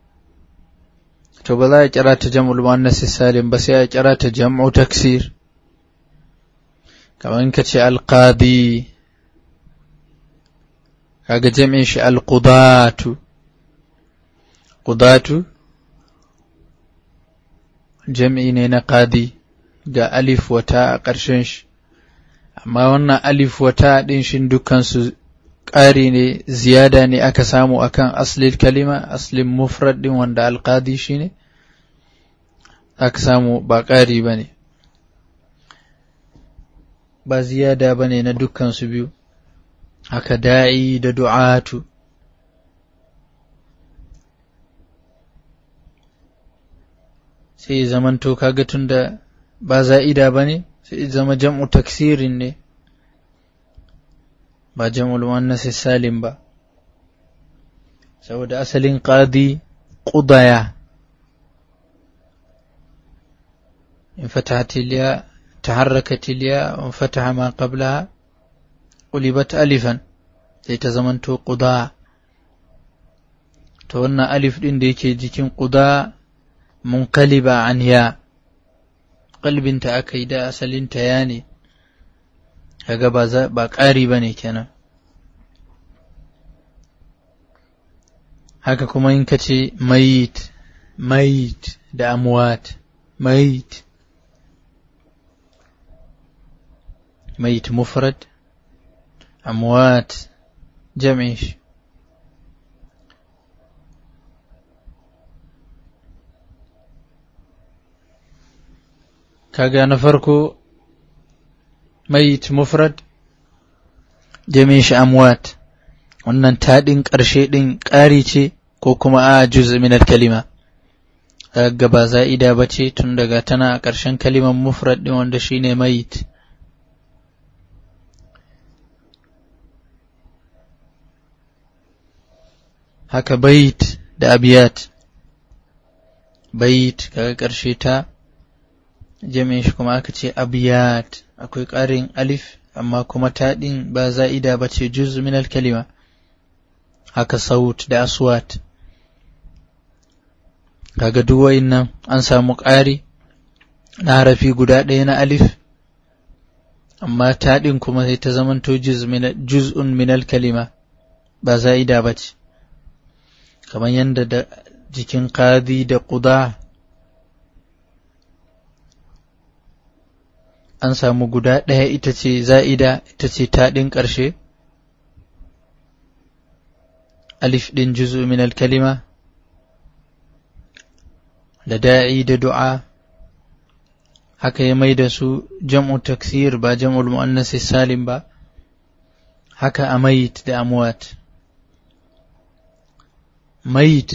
to ba za a kira ta jam'ul muannas salim ba sai a kira ta jam'u taksir kamar in ka ce alqadi kaga jam'in shi alqudatu qudatu jam'i ne na qadi ga alif wata a ƙarshen shi amma wannan alif wata ɗin shi dukansu ƙari ne ziyada ne aka samu akan aslil kalima aslin mufrad ɗin wanda alƙadi shi ne aka samu ba ƙari ba ne ba ziyada ba ne na dukansu biyu haka da'i da du'atu sai zamanto kaga tun da ba za'ida ba ne sai zama jam'u taksirin ne ba jam'ul muannas salim ba saboda asalin qadi qudaya in fatahat ya taharrakat ya wa fataha ma qablaha qulibat alifan sai ta zamanto quda to wannan alif din da yake jikin quda munqaliba an ya kalbinta aka yi da asalinta ya ne kaga ba ba ƙari ba ne kenan haka kuma in ka ce mayit mayit da amwat mayit mayit mufrad amwat jam'in shi kaga na farko mayit mufrad jami'in shi amwat wannan taɗin ƙarshe ɗin ƙari ce ko kuma a juz min kalima kaga ba za'ida ba ce tun daga tana a ƙarshen kalimar mufrad ɗin wanda shine mayit haka bait da abiyat bait kaga ƙarshe ta jami'in shi kuma aka ce abiyat akwai ƙarin alif amma kuma taɗin ba za'ida ba ce juz min kalima haka saut da aswat kaga duk nan an samu ƙari na harafi guda ɗaya na alif amma taɗin kuma sai ta zamanto juz'un min kalima ba za'ida ba ce kamar yadda da jikin qadi da quda an samu guda ɗaya ita ce za'ida ita ce taɗin ƙarshe alif ɗin juzu min kalima da da'i da du'a haka ya mai da su jam'u taksir ba jam'ul mu'annas salim ba haka amayit da amwat mayit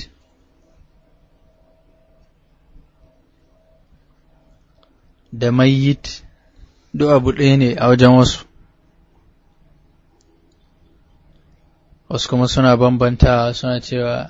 da mayit duk abu ɗaya ne a wajen wasu wasu kuma suna bambantawa suna cewa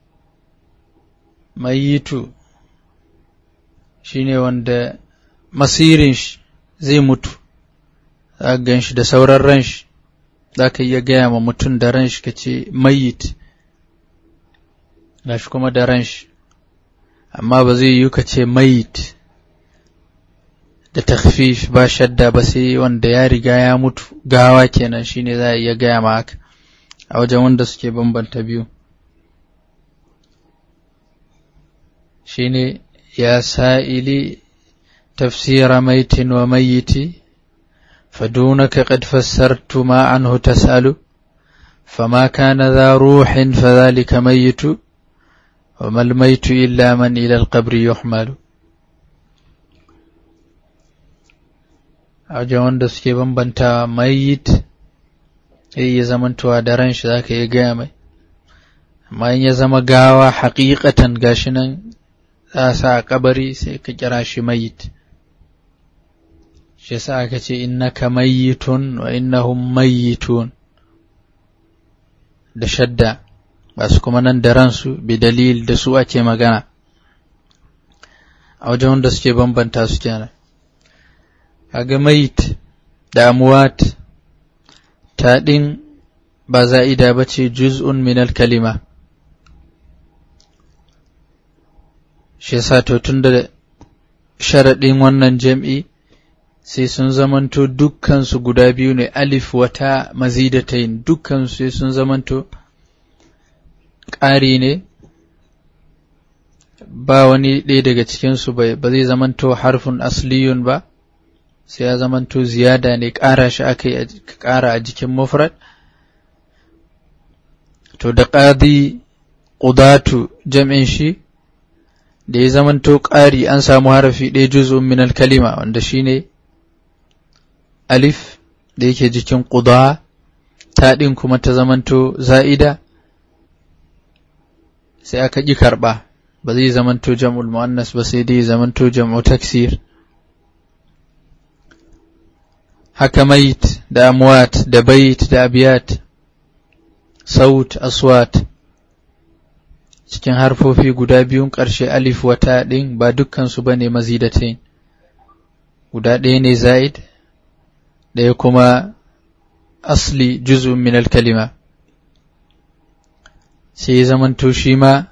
mayitu shine wanda masirin shi zai mutu za gan shi da sauran ran shi za ka iya gaya ma mutum da ran shi ka ce mayit gashi kuma da ran shi amma ba zai yi ka ce mayit da takfif ba shadda ba sai wanda ya riga ya mutu gawa kenan shine za a iya gaya ma haka a wajen wanda suke bambanta biyu shine ya sa'ili tafsira maitin wa mayyiti فدونك قد فسرت ما عنه تسأل فما كان ذا روح فذلك ميت وما الميت إلا من إلى القبر يحمل a wanda suke bambanta mayit ya iya zamantowa da ran shi za ka iya gaya mai amma in ya zama gawa haƙiƙatan gashi nan za a sa a kabari sai ka kira shi mayit shi yasa aka ce innaka mayyitun wa innahum mayyitun da shadda ba su kuma nan da ransu bi dalil da su ake magana a wajen wanda suke bambanta su kenan kaga mayit da amwat ta din ba za'ida ba ce juz'un min kalima shi yasa to tun da sharaɗin wannan jam'i sai sun zamanto dukkansu guda biyu ne alif wata mazidatain dukkansu sai sun zamanto ƙari ne ba wani ɗaya daga cikinsu ba zai zamanto harfin asliyun ba sai ya zamanto ziyada ne ƙara shi aka yi ƙara a jikin mufrad to da ƙadi ƙudatu jam'in shi da ya zamanto ƙari an samu harafi ɗaya juz'un min kalima wanda shine ne alif da yake jikin ƙuda ta ɗin kuma ta zamanto za'ida sai aka ƙi karɓa ba zai zamanto jam'ul mu'annas ba sai dai zamanto jam'u taksir haka mait da amwat da bait da abiyat saut aswat cikin harfofi guda biyun ƙarshe alif wata ɗin ba dukkansu ba ne mazidatain guda ɗaya ne za'id ɗaya kuma asli juz'un min kalima sai ya zamanto shi ma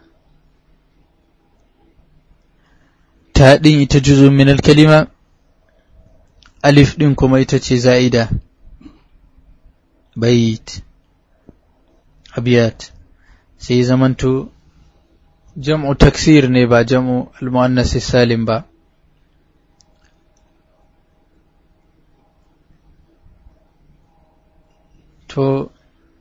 ta ɗin ita juz'un min kalima alif ɗin kuma ita ce za'ida bait abiyat sai ya zamanto jam'u taksir ne ba jam'u al-muannas salim ba To,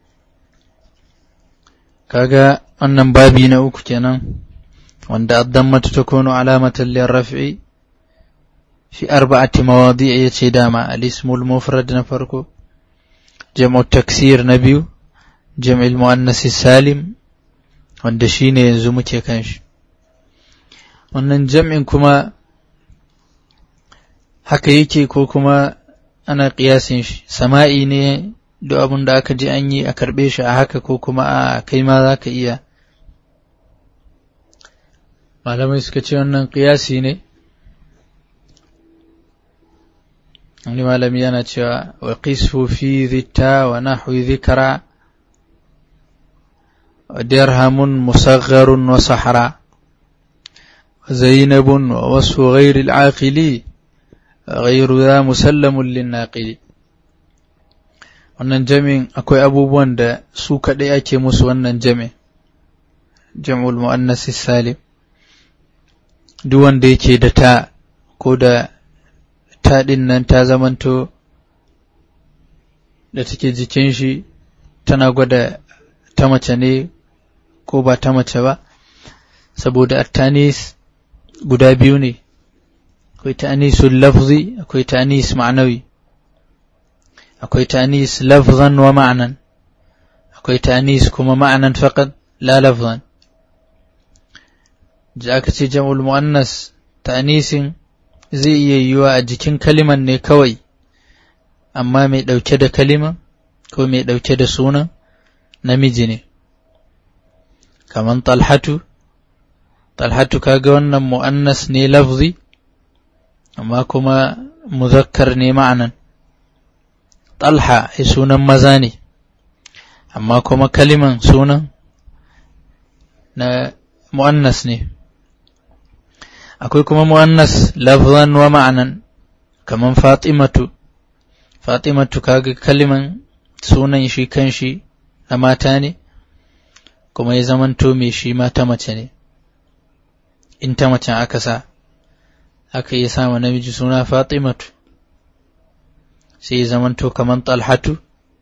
kaga wannan babi na uku kenan, wanda addammatu ta kono alamatan raf'i fi arba'ati mawadi ya ce dama al-ismul mufrad na farko, jam'u taksir na biyu, jam'il mu'annasi salim, wanda shi ne yanzu muke kan shi. Wannan jam'in kuma haka yake ko kuma ana ƙiyasin shi, sama'i ne duk abin da aka ji an yi a karɓe shi a haka ko kuma a kai ma za ka iya malamai suka ce wannan ƙiyasi ne wani malami yana cewa wa qisfu fi zitta wa nahwi zikra wa dirhamun musagharun wa sahara wa zainabun wa wasu ghairi al-aqili ghairu za musallamun lin-naqili wannan jami'in akwai abubuwan da su kaɗai ake musu wannan jami'in jam'ul mu'annasi salim duk wanda yake da ta ko da ta ɗin nan ta zamanto da take jikin shi tana gwada ta mace ne ko ba ta mace ba saboda attanis guda biyu ne akwai ta'anisul lafzi akwai ta'anis ma'anawi akwai ta'anis lafzan wa ma'anan akwai ta'anis kuma ma'anan faqat la lafzan da aka ce jam'ul mu'annas ta'anisin zai iya yiwa a jikin kaliman ne kawai amma mai ɗauke da kaliman ko mai ɗauke da sunan namiji ne kaman talhatu talhatu kaga wannan mu'annas ne lafzi amma kuma muzakkar ne ma'anan talha ai sunan maza ne amma kuma kaliman sunan na mu'annas ne akwai kuma mu'annas lafzan wa ma'anan kaman fatimatu fatimatu kaga kaliman sunan shi kanshi na mata ne kuma ya zamanto mai shi mata mace ne in ta macen aka sa aka iya sama namiji suna fatimatu sai ya zamanto kaman talhatu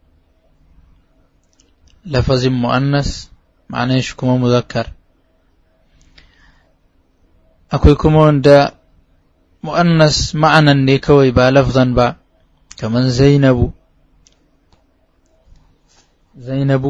lafazin mu'annas ma'anan shi kuma muzakkar akwai kuma wanda mu'annas ma'anan ne kawai ba lafzan ba kaman zainabu zainabu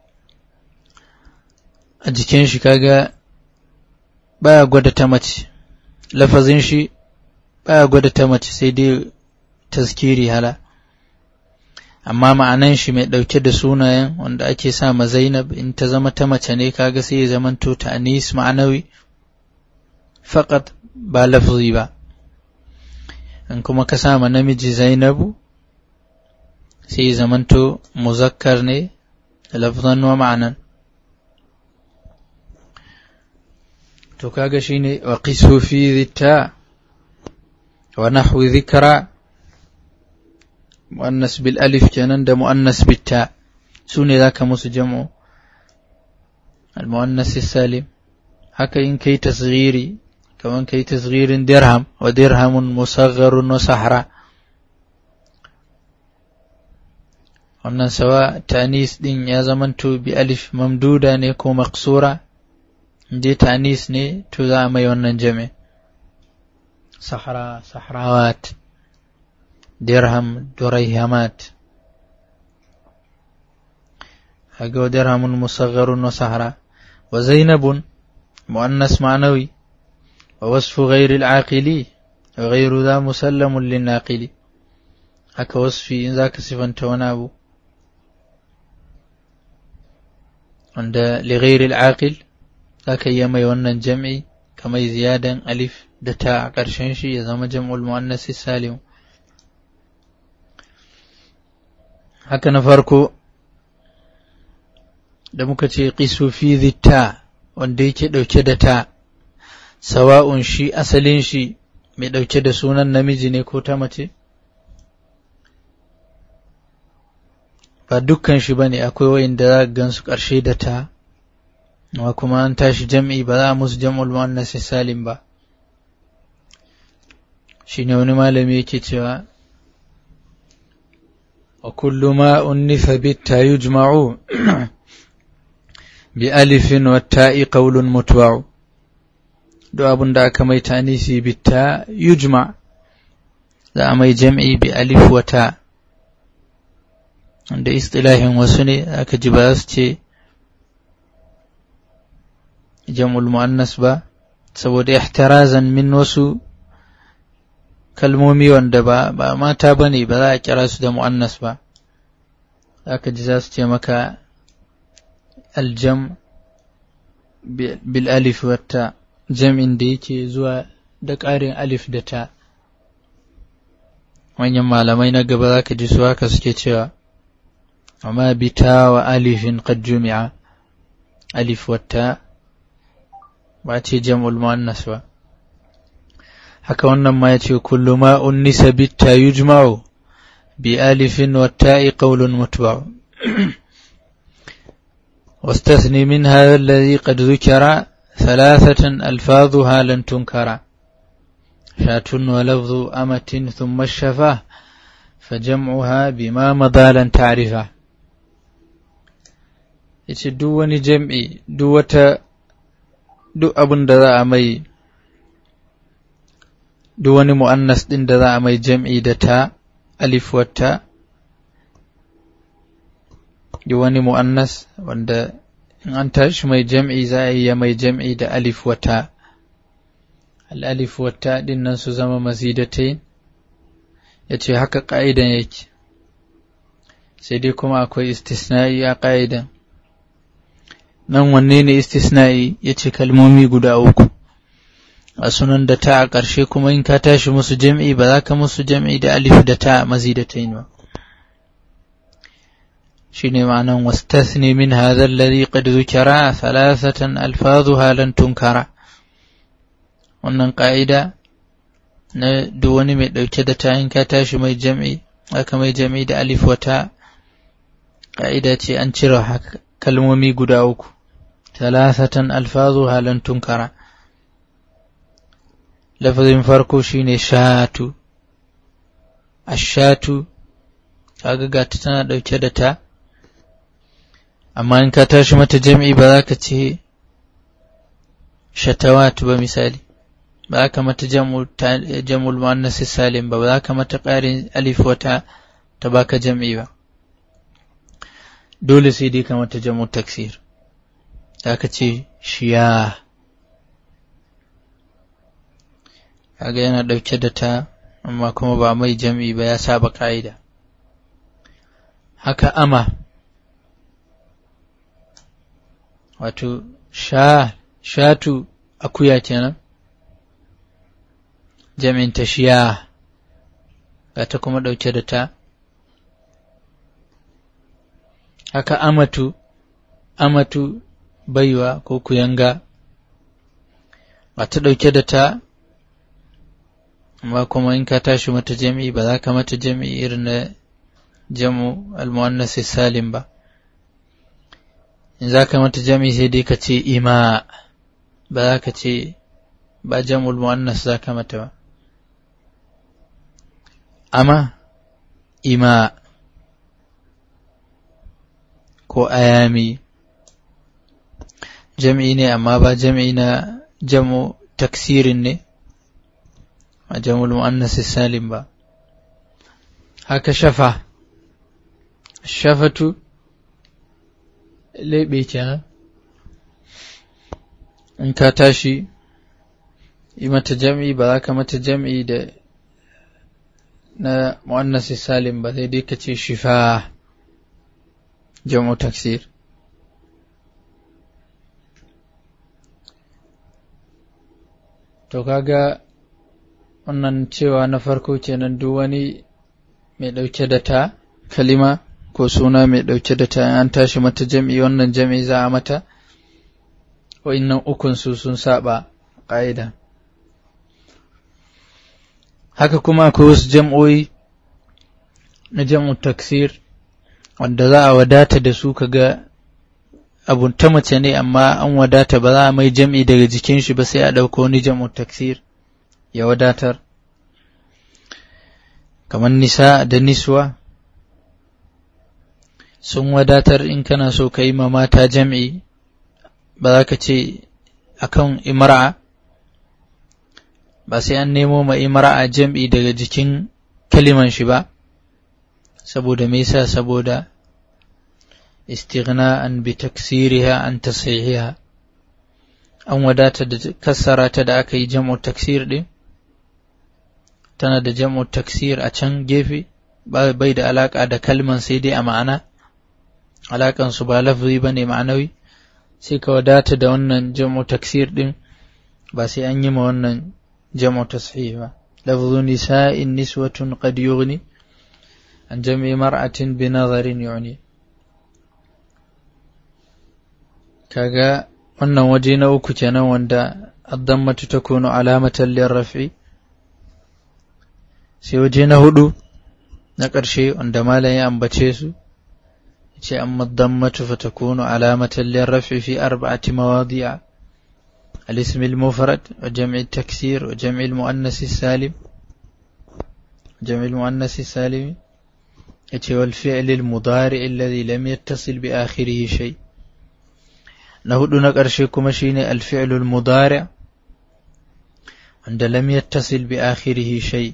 a jikin shi kaga baya gwada ta mace lafazin shi baya gwada ta mace sai dai tazkiri hala amma ma'anan shi mai ɗauke da sunayen wanda ake sa ma zainab in ta zama ta mace ne kaga sai ya zamanto ta anis ma'anawi faƙat ba lafzi ba in kuma ka sa ma namiji zainabu sai ya zamanto muzakkar ne lafzan wa ma'anan to kaga shine wa qisu fi dhita wa nahwi dhikra muannas bil alif kenan da muannas bit ta sune zaka musu jam'u al muannas salim haka in kai tasghiri kaman kai tasghirin dirham wa dirhamun musagharun wa sahra wannan sawa tanis din ya zamanto bi alif mamduda ne ko maqsura dai tanis ne to za a mai wannan jami sahara sahrawat dirham durayhamat haga wa dirhamun musagharun wa sahara wa zainabun muannas ma'nawi wa wasfu ghairi al-aqili wa ghairu dha musallamun lin-naqili haka wasfi in zaka sifanta wani abu wanda li ghairi al-aqil zaka iya mai wannan jam'i kamar ziyadan alif da ta a ƙarshen shi ya zama jam'ul muannas salim haka na farko da muka ce qisu fi ta wanda yake ɗauke da ta sawa'un shi asalin shi mai ɗauke da sunan namiji ne ko ta mace ba dukkan shi bane akwai wa'inda za gansu ƙarshe da ta amma kuma an tashi jam'i ba za a musu jam'ul muannas salim ba shine wani malami yake cewa wa kullu ma unnifa bitta yujma'u bi alifin wa ta'i qawlun mutba'u duk abin da aka mai tanisi bitta yujma za a mai jam'i bi alif wa ta wanda istilahin wasu ne aka ji ba su ce jam'ul mu'annas ba saboda ihtirazan min wasu kalmomi wanda ba ba mata bane ba za a kira su da mu'annas ba aka ji za su ce maka aljam bil alif wata jam'in da yake zuwa da ƙarin alif da ta manyan malamai na gaba za ka ji su haka suke cewa amma bita wa alifin qad jumi'a alif wata ba ce jam'ul muannas ba haka wannan ma yace kullu ma unnisa bitta yujma'u bi alifin wa ta'i qawlun mutba'u واستثني من هذا الذي قد ذكر ثلاثة ألفاظها لن تنكر شاة ولفظ أمة ثم الشفاه فجمعها بما مضى لن تعرفه yace duk wani jam'i duk wata duk abin da za a mai duk wani mu'annas ɗin da za a mai jam'i da ta alif wata duk wani mu'annas wanda in an tashi mai jam'i za a iya mai jam'i da alif wata al'alif wata ɗin nan su zama mazidatai ya ce haka ƙa'idan yake sai dai kuma akwai istisna'i a ƙa'idan nan wanne ne istisna'i ya ce kalmomi guda uku a sunan da ta a ƙarshe kuma in ka tashi musu jam'i ba za ka musu jam'i da alif da ta mazidatai ba shine ma'anan wastathni min hadha alladhi qad dhukira thalathatan alfazuha lan tunkara wannan ƙa'ida na duk wani mai ɗauke da ta in ka tashi mai jam'i aka mai jam'i da alif wata ƙa'ida ce an cire kalmomi guda uku thalathatan alfazuha lan tunkara lafazin farko shine shatu ashatu kaga gata tana ɗauke da ta amma in ka tashi mata jam'i ba za ka ce shatawat ba misali ba za ka mata jam'ul muannas salim ba ba za ka mata ƙarin alif wata ta baka jam'i ba dole sai dai ka mata jam'ul taksir za ka ce shiya kaga yana ɗauke da ta amma kuma ba mai jam'i ba ya saba ƙa'ida haka ama wato sha shatu akuya kenan jami'in ta shiya ga ta kuma ɗauke da ta haka amatu amatu baiwa ko kuyanga ba ta ɗauke da ta amma kuma in ka tashi mata jami'i ba za ka mata jami'i irin na jamu al-muannas salim ba in za ka mata jami'i sai dai ka ce ima ba za ka ce ba jam'ul muannas za ka mata ba amma ima ko ayami jami'i ne amma ba jami'i na jamu taksirin ne a jamul mu'annas salim ba haka shafa shafatu lebe kenan in ka tashi yi mata jam'i ba za ka mata jam'i da na mu'annas salim ba sai dai ka ce shifa jam'u taksir to kaga wannan cewa na farko kenan duk wani mai ɗauke da ta kalima ko suna mai ɗauke da ta an tashi mata jam'i wannan jam'i za a mata wa'innan ukun su sun saba ƙa'ida haka kuma akwai wasu jam'o'i na jam'u taksir wanda za a wadata da su kaga abun ta mace ne amma an wadata ba za a mai jam'i daga jikin shi ba sai a ɗauko wani jam'u taksir ya wadatar kamar nisa da niswa sun wadatar in kana so ka yi ma mata jam'i ba za ka ce akan imra'a ba sai an nemo ma imra'a jam'i daga jikin kaliman shi ba saboda me yasa saboda istighna'an bi taksiriha an tasihiha an wadata da kassara ta da aka yi jam'u taksir din tana da jam'u taksir a can gefe bai da alaka da kalman sai dai a ma'ana alakan su ba lafzi bane ma'anawi sai ka wadata da wannan jam'u taksir din ba sai an yi ma wannan jam'u tashih ba lafzu nisa'in niswatun qad yughni an jam'i mar'atin bi nazarin yu'ni kaga wannan waje na uku kenan wanda addammatu takunu alamatan lirraf'i sai waje na hudu na ƙarshe wanda malam ya ambace su ce amma dammatu fatakunu alamatan lirraf'i fi arba'ati mawadi'a الاسم المفرد وجمع التكسير وجمع المؤنث السالم جمع المؤنث السالم والفعل المضارع الذي لم يتصل بآخره شيء نهد نقرشي كما شيني الفعل المضارع عند لم يتصل بآخره شيء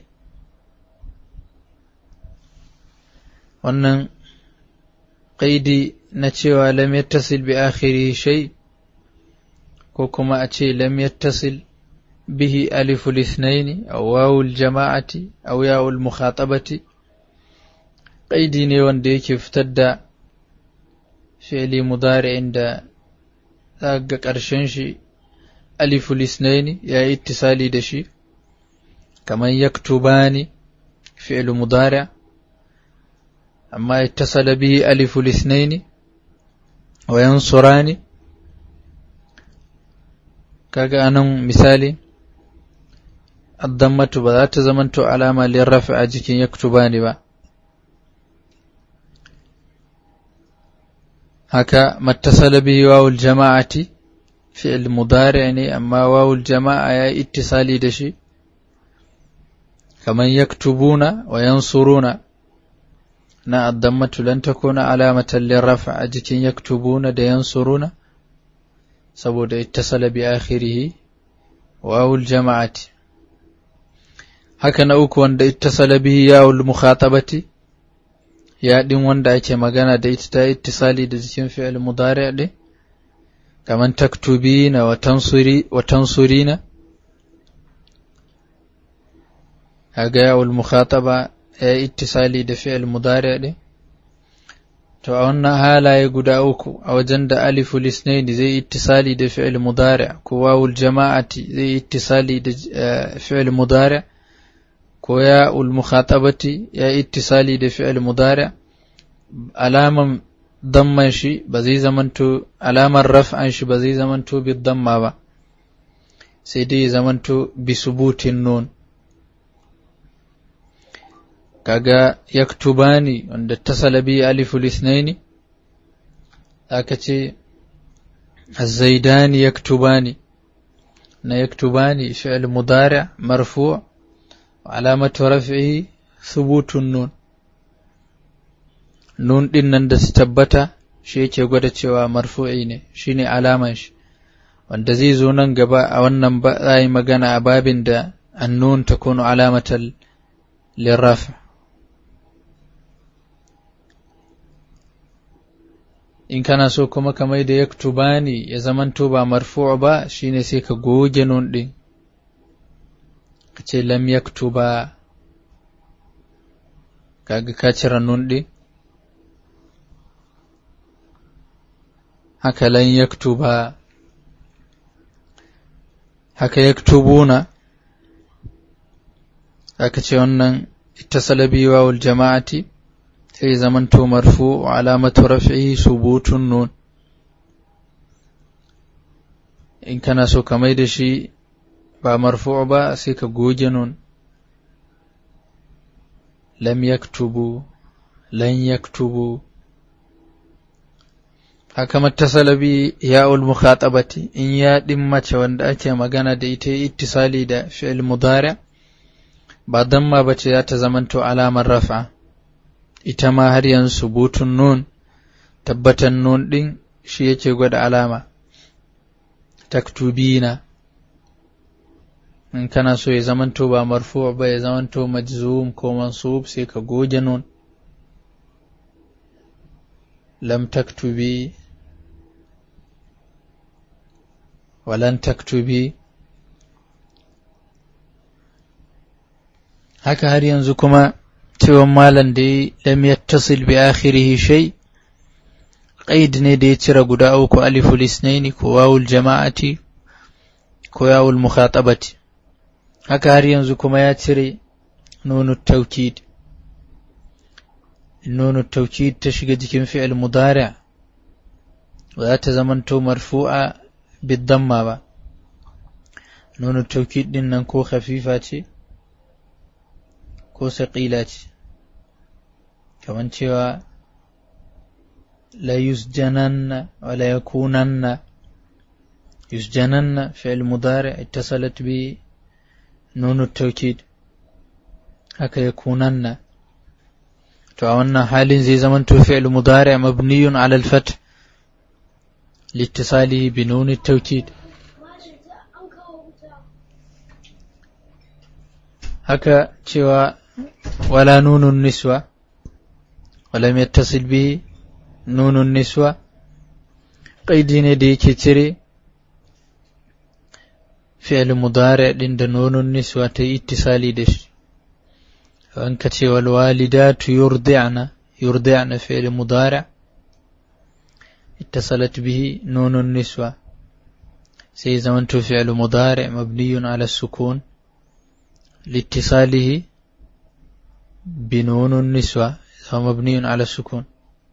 wannan ƙaidi na cewa lam yattasil bi akhiri shay ko kuma a ce lam yattasil به ألف الاثنين أو واو الجماعة أو ياء المخاطبة قيدي ne wanda yake fitar da fi'li mudari'in da ga ƙarshen shi aliful isnaini ya yi ittisali da shi kamar yaktubani fi'l mudari' amma ittasala bihi aliful isnaini wa yansurani kaga anan misali addammatu ba za ta zamanto alama lirrafi a jikin yaktubani ba haka mattasala bihi wawul jama'ati fi'il mudari ne amma wawul jama'a ya ittisali da shi kaman yaktubuna wa yansuruna na addammatu lan takuna alamatan lirrafi a jikin yaktubuna da yansuruna saboda ittasala bi akhirihi wawul jama'ati haka na uku wanda ittasala bihi yawul mukhatabati ya din wanda ake magana da ita ta ittisali da jikin fi'il mudari' din kaman taktubina wa tansuri wa tansurina kaga yawul mukhataba ya ittisali da fi'il mudari' din to a wannan halaye guda uku a wajen da aliful isnaini zai ittisali da fi'il mudari' ko wawul jama'ati zai ittisali da fi'il mudari' ko ya ul mukhatabati ya ittisali da fi'il mudari' alaman damman shi ba zai zamanto alamar raf'an shi ba zai zamanto bi damma ba sai dai zamanto bi subutin nun kaga yaktubani wanda tasala bi aliful isnaini aka ce الزيدان يكتبان na yaktubani fi'l mudari' marfu' وعلامة رفعه ثبوت النون nun ɗin nan da su tabbata shi yake gwada cewa marfu'i ne shine alaman shi wanda zai zo nan gaba a wannan ba za yi magana a babin da annun ta kunu alamatal lirrafa in kana so kuma kamar da yaktubani ya zamanto ba marfu' ba shine sai ka goge nun ɗin ka ce lam yaktuba kaga ka cire nun ɗin haka lan yaktuba haka yaktubuna aka ce wannan ittasala bi wawul jama'ati sai zamanto marfu wa alamatu raf'ihi subutun nun in kana so ka mai da shi ba marfu ba sai ka goge nun lam yaktubu lan yaktubu haka mattasala bi ya'ul mukhatabati in ya din mace wanda ake magana da ita ittisali da fi'il mudari ba damma bace za ta zamanto alamar rafa ita ma har yanzu subutun nun tabbatan nun din shi yake gwada alama taktubina in kana so ya zamanto ba marfu ba ya zamanto majzum ko mansub sai ka goge nun lam taktubi walan taktubi haka har yanzu kuma cewa malam da ya lam yattasil bi akhirihi shay qaid ne da ya cire guda uku aliful isnaini ko wawul jama'ati ko yawul mukhatabati haka har yanzu kuma ya cire nunu taukid nunu taukid ta shiga jikin fi'il mudari' ba za ta zamanto marfu'a bidamma ba nunu taukid din nan ko khafifa ce ko saƙila ce kamar cewa la yusjananna wa la yakunanna yusjananna fi'il mudari' ittasalat bi nunu taukid haka yakunanna to a wannan halin zai zama to fi'il mudari' mabniyun 'ala al-fath لاتصاله بنون التوكيد haka cewa wala nunun niswa walam yattasil bihi nunun niswa qaidi ne da yake cire fi'il mudari din da nunun niswa ta yi ittisali da shi an ka ce wal walidatu yurdi'na yurdi'na fi'il mudari اتصلت به نون النسوة سي زمنت فعل مضارع مبني على السكون لاتصاله بنون النسوة هو مبني على السكون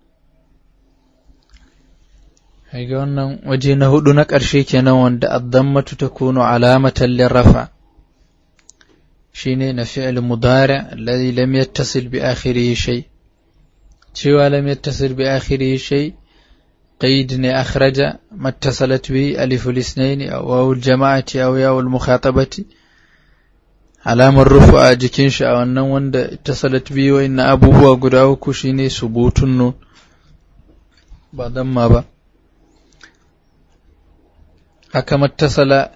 هيجا wannan waje na hudu na ƙarshe kenan wanda addammatu takunu alamatan lirrafa shine na fi'l mudari' alladhi lam yattasil bi akhirih shay cewa lam yattasil bi akhirih shay قيد أخرج ما اتصلت به ألف الاثنين أو واو الجماعة أو ياء المخاطبة علامة الرفع جكين شاء wannan wanda اتصلت به وإن abubuwa guda uku shine subutun nun ba damma ba haka mattasala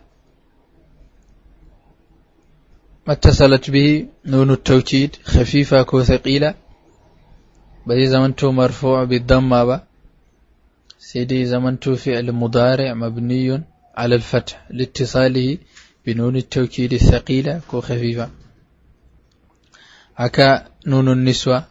mattasalat bihi nunu tawkid khafifa ko thaqila bai zamanto marfu' bi damma ba سيدي زمنت فعل مضارع مبني على الفتح لاتصاله بنون التوكيد الثقيلة كو خفيفة هكا نون النسوة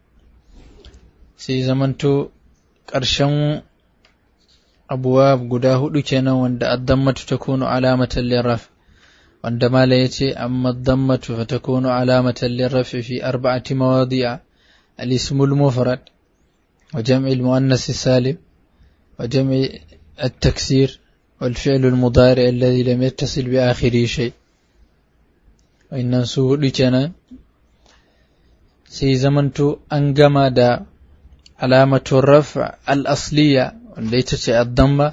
سي زمنت قرشن أبواب قداه لكنا وند الضمة تكون علامة للرفع وعندما لا يتي أما الضمة فتكون علامة للرفع في أربعة مواضيع الاسم المفرد وجمع المؤنث السالم وجمع التكسير والفعل المضارع الذي لم يتصل بآخره شيء وإن ننسو لكنا سي زمنت أنقم دا علامة الرفع الأصلية والتي الضمة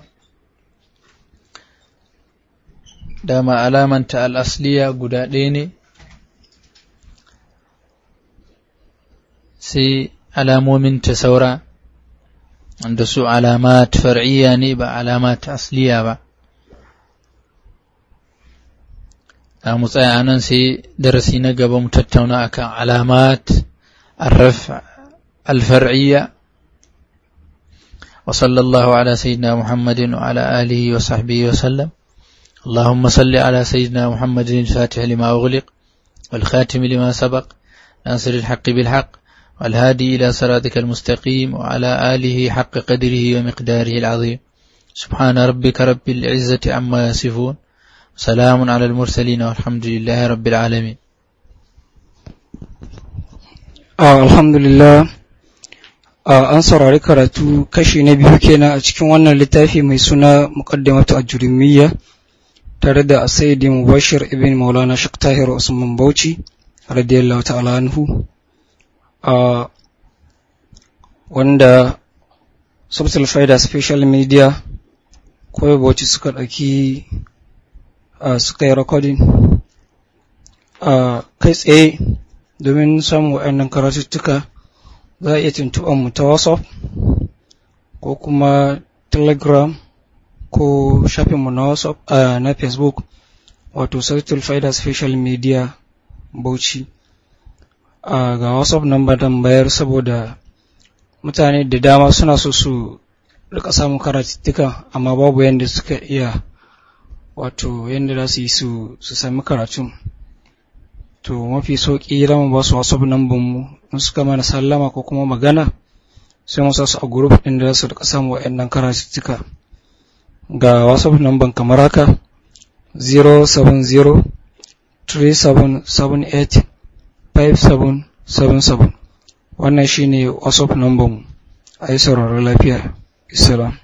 دام علامة الأصلية قدادين سي علامو من تسورا da su alamat far'iyya ne ba alamat asliya ba za mu tsaya nan sai darasi na gaba mu tattauna akan alamat arraf alfar'iyya wa sallallahu ala sayyidina muhammadin wa ala alihi wa sahbihi wa sallam اللهم صل على سيدنا محمد الفاتح لما أغلق والخاتم لما سبق ناصر الحق بالحق والهادي إلى صراطك المستقيم وعلى آله حق قدره ومقداره العظيم سبحان ربك رب العزة عما يصفون سلام على المرسلين والحمد لله رب العالمين الحمد لله an saurari karatu kashi na biyu kenan a cikin wannan littafi mai suna muqaddimatu ajrumiyya tare da Sayyidi Mubashir ibn Maulana Sheikh Tahir Usman Bauchi radiyallahu ta'ala anhu Uh, wanda Subtle Faida Special Media kawai bauchi suka ɗauki uh, suka yi recording uh, kai tsaye domin samun waɗannan karatuttuka za a iya tuntuɓar mu ta WhatsApp ko kuma Telegram ko shafinmu na WhatsApp uh, na Facebook wato Subtle Faida Special Media Bauchi. Uh, ga WhatsApp number dan bayar saboda mutane da dama suna so su rika samun karatuttuka amma babu yadda suka iya wato yadda za su yi su sami karatun to mafi sauƙi za mu ba su WhatsApp number mu in suka mana sallama ko kuma magana sai mu sa su a group ɗin da za su rika samun waɗannan karatuttuka ga WhatsApp number kamar haka 070 3778 5777 wannan shine whatsapp number mu a yi sauraron lafiya islam